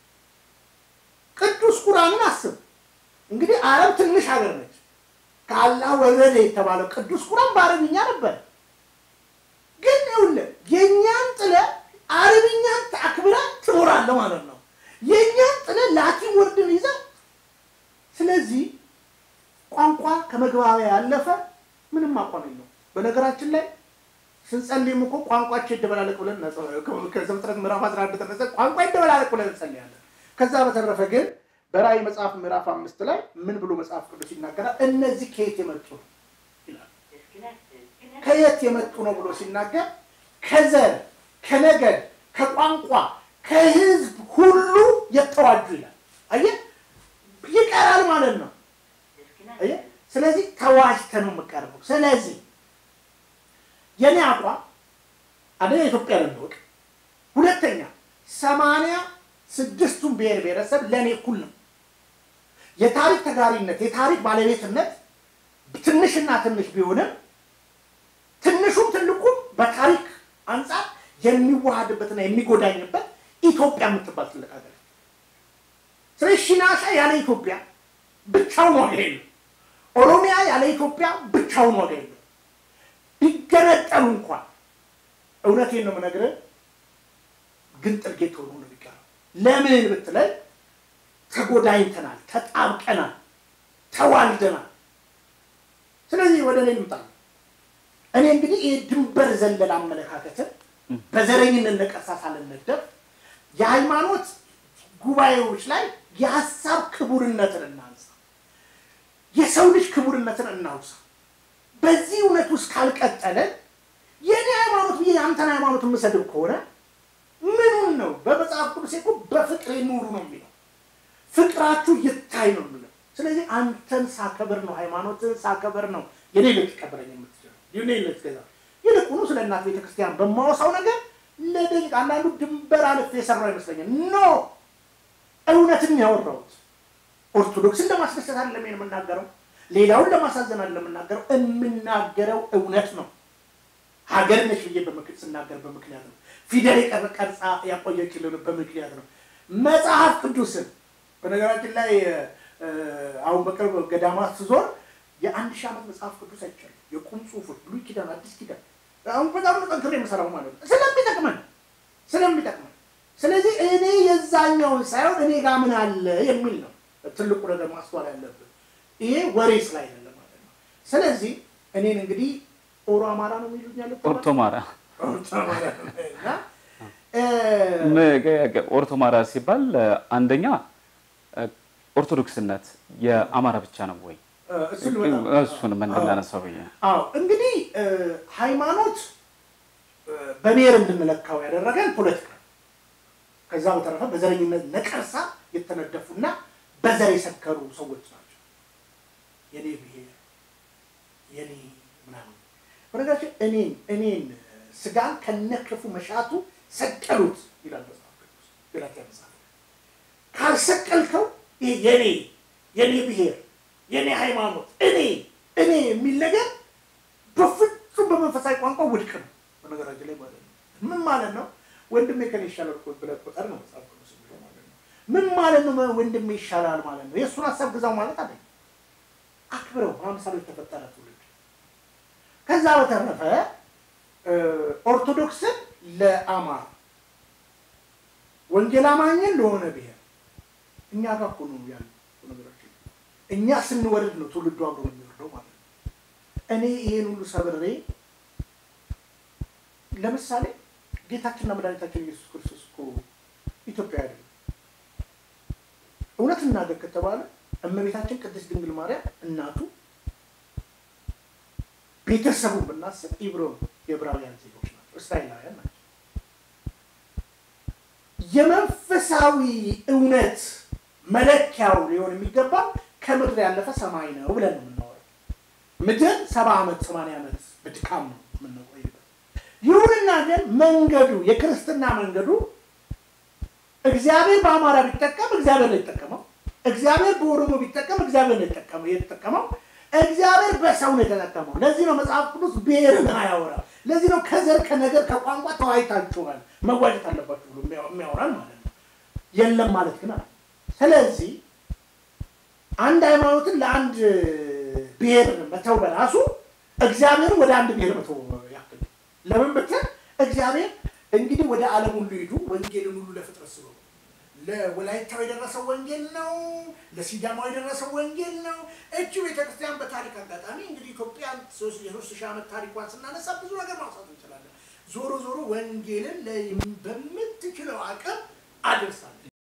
ቅዱስ ቁርአንን አስብ እንግዲህ አረብ ትንሽ ሀገር ነች። ከአላህ ወረደ የተባለው ቅዱስ ቁርአን በአረብኛ ነበር። ግን ይኸውልህ የእኛን ጥለ አረብኛን አክብረ ትኖራለህ ማለት ነው። የእኛን ጥለ ላቲን ወርድን ይዘህ ስለዚህ ቋንቋ ከመግባቢያ ያለፈ ምንም አቋም የለው። በነገራችን ላይ ስንጸልይም እኮ ቋንቋቸው ይደበላለቅ ብለን ከዘፍጥረት ምዕራፍ አስራ አንድ ተነሰ ቋንቋ ይደበላለቅ ብለን እንጸልያለን። ከዛ በተረፈ ግን በራእይ መጽሐፍ ምዕራፍ አምስት ላይ ምን ብሎ መጽሐፍ ቅዱስ ይናገራል? እነዚህ ከየት የመጡ ነው ይላል። ከየት የመጡ ነው ብሎ ሲናገር ከዘር፣ ከነገድ፣ ከቋንቋ፣ ከህዝብ ሁሉ የተዋጁ ይላል። አየህ ይቀራል ማለት ነው። አየህ ስለዚህ ተዋጅተህ ነው የምቀርበው። ስለዚህ የኔ አቋም አንደኛ ኢትዮጵያ ለንወቅ፣ ሁለተኛ ሰማንያ ስድስቱን ብሔር ብሔረሰብ ለእኔ እኩል ነው። የታሪክ ተጋሪነት የታሪክ ባለቤትነት ትንሽና ትንሽ ቢሆንም ትንሹም ትልቁም በታሪክ አንጻር የሚዋሃድበትና የሚጎዳኝበት ኢትዮጵያ የምትባል ትልቅ ሀገር ስለዚህ ሽናሻ ያለ ኢትዮጵያ ብቻውን ዋጋ የለው። ኦሮሚያ ያለ ኢትዮጵያ ብቻውን ዋጋ የለው። ቢገነጠሉ እንኳን እውነቴን ነው የምነግርህ፣ ግን ጥርጌት ሆኖ ነው የሚቀረው። ለምን ብትለኝ ተጎዳኝተናል፣ ተጣብቀናል፣ ተዋልደናል። ስለዚህ ወደ እኔ ልምጣ። እኔ እንግዲህ ይህ ድንበር ዘለል አመለካከትን በዘረኝነት ነቀርሳ ሳልነደፍ የሃይማኖት ጉባኤዎች ላይ የሀሳብ ክቡርነትን እናንሳ፣ የሰው ልጅ ክቡርነትን እናውሳ። በዚህ እውነት ውስጥ ካልቀጠለ የእኔ ሃይማኖት ብዬ የአንተን ሃይማኖት የምሰድብ ከሆነ ምኑን ነው? በመጽሐፍ ቅዱስ እኮ በፍቅር ኑሩ ነው የሚለው። ፍቅራችሁ ይታይ ነው የሚለው። ስለዚህ አንተን ሳከብር ነው ሃይማኖትን ሳከብር ነው የኔ ልትቀበለኝ የምትችለው የኔ ልትገዛ ይልቁኑ ስለ እናት ቤተክርስቲያን በማወሳው ነገር ለደቂቃ አንዳንዱ ድንበር አልፌ የሰራው ይመስለኛል። ኖ እውነትን ያወራሁት ኦርቶዶክስን ለማስደሰት አይደለም የምናገረው፣ ሌላውን ለማሳዘን አይደለም የምናገረው። የምናገረው እውነት ነው። ሀገር ነች ብዬ ስናገር በምክንያት ነው። ፊደል ቀርጻ ያቆየችልን በምክንያት ነው። መጽሐፍ ቅዱስን በነገራችን ላይ አሁን በቅርብ ገዳማት ስዞር የአንድ ሺህ ዓመት መጽሐፍ ቅዱስ አይቻልም። የቁም ጽሁፎች ብሉይ ኪዳን፣ አዲስ ኪዳን አሁን በጣም ጠንክሬ የምሰራው ማለት ነው ስለሚጠቅመን ስለሚጠቅመን ስለዚህ እኔ የዛኛውን ሳይሆን እኔ ጋር ምን አለ የሚል ነው ትልቁ ነገር ማስተዋል ያለብን። ይሄ ወሬ ስላይደለ ማለት ነው። ስለዚህ እኔን እንግዲህ ኦሮ አማራ ነው የሚሉኛል ኦርቶማራ ኦርቶማራ ሲባል አንደኛ ኦርቶዶክስነት የአማራ ብቻ ነው ወይ? እሱንም እንድናነሳው ብዬ አዎ እንግዲህ ሃይማኖት በብሔር እንድንለካው ያደረገን ፖለቲካ ከዛ በተረፈ በዘረኝነት ነቀርሳ የተነደፉና በዘር የሰከሩ ሰዎች ናቸው። የኔ ብሔር የኔ ምናምን በነገራችን እኔን እኔን ስጋን ከነክፉ መሻቱ ሰቀሉት ይላል መጽሐፍ ቅዱስ ገላትያ መጽሐፍ ካልሰቀልከው ይሄ የኔ የኔ ብሔር የኔ ሃይማኖት እኔ እኔ የሚል ነገር በፍጹም በመንፈሳዊ ቋንቋ ውድቅ ነው። በነገራችን ላይ ማለት ነው ምን ማለት ነው? ወንድሜ ከኔ ይሻላል እኮ ብለህ ቁጠር ነው መጽሐፍ ቅዱስ የሚለው ማለት ነው። ምን ማለት ነው? ወንድሜ ይሻላል ማለት ነው። የእሱን ሀሳብ ግዛው ማለት አለ። አክብረው በአምሳሉ የተፈጠረ ትውልድ። ከዛ በተረፈ ኦርቶዶክስን ለአማራ ወንጌል አማኝን ለሆነ ብሔር እኛ ጋር እኮ ነው ያለው ነገራችን። እኛ ስንወርድ ነው ትውልዱ አብሮ የሚወርደው ማለት ነው። እኔ ይሄን ሁሉ ሰብሬ ለምሳሌ ጌታችንና መድኃኒታችን ኢየሱስ ክርስቶስ እኮ ኢትዮጵያ አይደለም። እውነት እናገር ከተባለ እመቤታችን ቅድስት ድንግል ማርያም እናቱ ቤተሰቡን ብናስብ ኢብሮ የዕብራውያን ዜጎች ናቸው፣ እስራኤላውያን ናቸው። የመንፈሳዊ እውነት መለኪያው ሊሆን የሚገባ ከምድር ያለፈ ሰማይ ነው ብለን ነው የምናወራው። ምድር ሰባ ዓመት ሰማንያ ዓመት በድካም ነው የምንቆይበት። ይሁንና ግን መንገዱ የክርስትና መንገዱ እግዚአብሔር በአማራ ቢጠቀም እግዚአብሔር ነው የተጠቀመው። እግዚአብሔር በኦሮሞ ቢጠቀም እግዚአብሔር ነው የተጠቀመው። እግዚአብሔር በሰው ነው የተጠቀመው። ለዚህ ነው መጽሐፍ ቅዱስ ብሔርን አያወራ። ለዚህ ነው ከዘር ከነገር ከቋንቋ ተዋይታችኋል መዋጀት አለባችሁ ብሎ የሚያወራል ማለት ነው። የለም ማለት ግን አለ። ስለዚህ አንድ ሃይማኖትን ለአንድ ብሔር መተው በራሱ እግዚአብሔርን ወደ አንድ ብሔር መተው ያክል ለምን ብትል እግዚአብሔር እንግዲህ ወደ ዓለም ሁሉ ሂዱ ወንጌልን ሁሉ ለፍጥረት ስበኩ። ለወላይታው የደረሰው ወንጌል ነው። ለሲዳማው የደረሰው ወንጌል ነው። እቺ ቤተክርስቲያን በታሪክ አጋጣሚ እንግዲህ ኢትዮጵያን የሶስት ሺህ ዓመት ታሪኳን ስናነሳ ብዙ ነገር ማውሳት እንችላለን። ዞሮ ዞሮ ወንጌልን በምትችለው አቅም አድርሳለች።